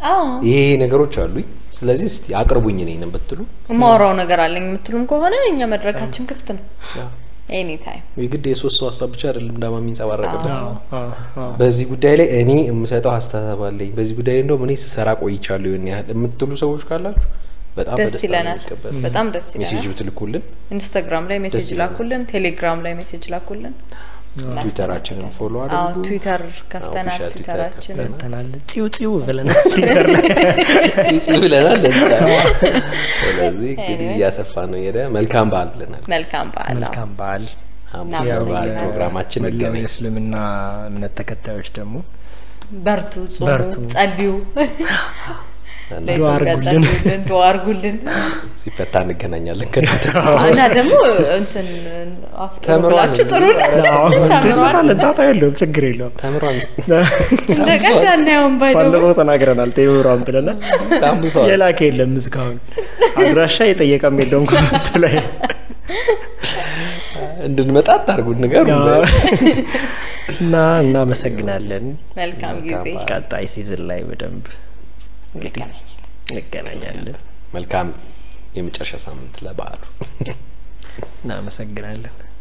B: አዎ
A: ይሄ ይሄ ነገሮች አሉኝ። ስለዚህ እስቲ አቅርቡኝ እኔንም ብትሉ
B: የማወራው ነገር አለኝ የምትሉም ከሆነ እኛ መድረካችን ክፍት ነው ኤኒ ታይም።
A: የግድ የሶስት ሰው ሀሳብ ብቻ አይደለም ዳማ የሚንጸባረቅበት
C: አዎ፣ አዎ፣ አዎ።
A: በዚህ ጉዳይ ላይ እኔ የምሰጠው ሀሳብ አለኝ፣ በዚህ ጉዳይ ላይ እንደውም እኔ ስሰራ ቆይቻለሁ ይሆን ያህል የምትሉ ሰዎች ካላችሁ በጣም
B: ደስ
A: በደስታ ነው
B: ይለናል።
A: የሚቀበል።
B: በጣም ደስ
A: ሜሴጅ
B: ይለናል።
A: ብትልኩልን፣
B: ኢንስታግራም ላይ ሜሴጅ
A: ይለናል።
B: ላኩልን፣ ቴሌግራም ላይ ሜሴጅ ላኩልን።
A: ትዊተራችንን ፎሎ
B: አዎ
A: አድርጉ።
B: ትዊተር ከፍተናል።
A: ኦፊሻል ትዊተር
B: ትዊተራችን
A: ከፍተናል።
C: ተናል ፂው ፂው ብለናል ትዊተር ላይ
A: ጽጽ ብለናል። ስለዚህ እንግዲህ እያሰፋ ነው ሄደ። መልካም በዓል ብለናል።
B: መልካም በዓል። አዎ።
C: መልካም በዓል
A: ሐሙስ
B: ያው
A: በዓል
B: በ-
A: ፕሮግራማችን
C: መላው
A: እንገናኝ።
C: የእስልምና እምነት ተከታዮች ደግሞ
B: በርቱ፣ ጾሙ፣
C: በርቱ።
B: ጸልዩ፣
A: እና
C: ዱዓ
B: ለኢትዮጵያ
C: አርጉልን።
B: ጸልዩልን፣ ዱዓ አርጉልን
A: ሲፈታ እንገናኛለን ከእናንተ
B: እና ደግሞ እንትን አፍጥሩ
A: ተምሯል
B: ብላችሁ ጥሩ
C: አዎ፣
B: ተምሯል።
C: እንጀምራለን። ጣጣ የለውም፣ ችግር የለውም።
A: ተምሯል።
B: እንደ ቀልድ አናየውም ባይተው
C: ባለፈው ተናግረናል። ቴዎራን ብለናል።
A: በጣም ብዙ ሰው
C: የላከ የለም እስካሁን አድራሻ የጠየቀም የለውም ኮመንት ላይ
A: እንድንመጣ አታርጉን ንገሩ።
C: እና እናመሰግናለን።
B: መልካም ጊዜ
C: ቀጣይ ሲዝን ላይ በደንብ እንግዲህ እንገናኛለን።
A: መልካም የመጨረሻ ሳምንት ለበዓሉ
C: እናመሰግናለን።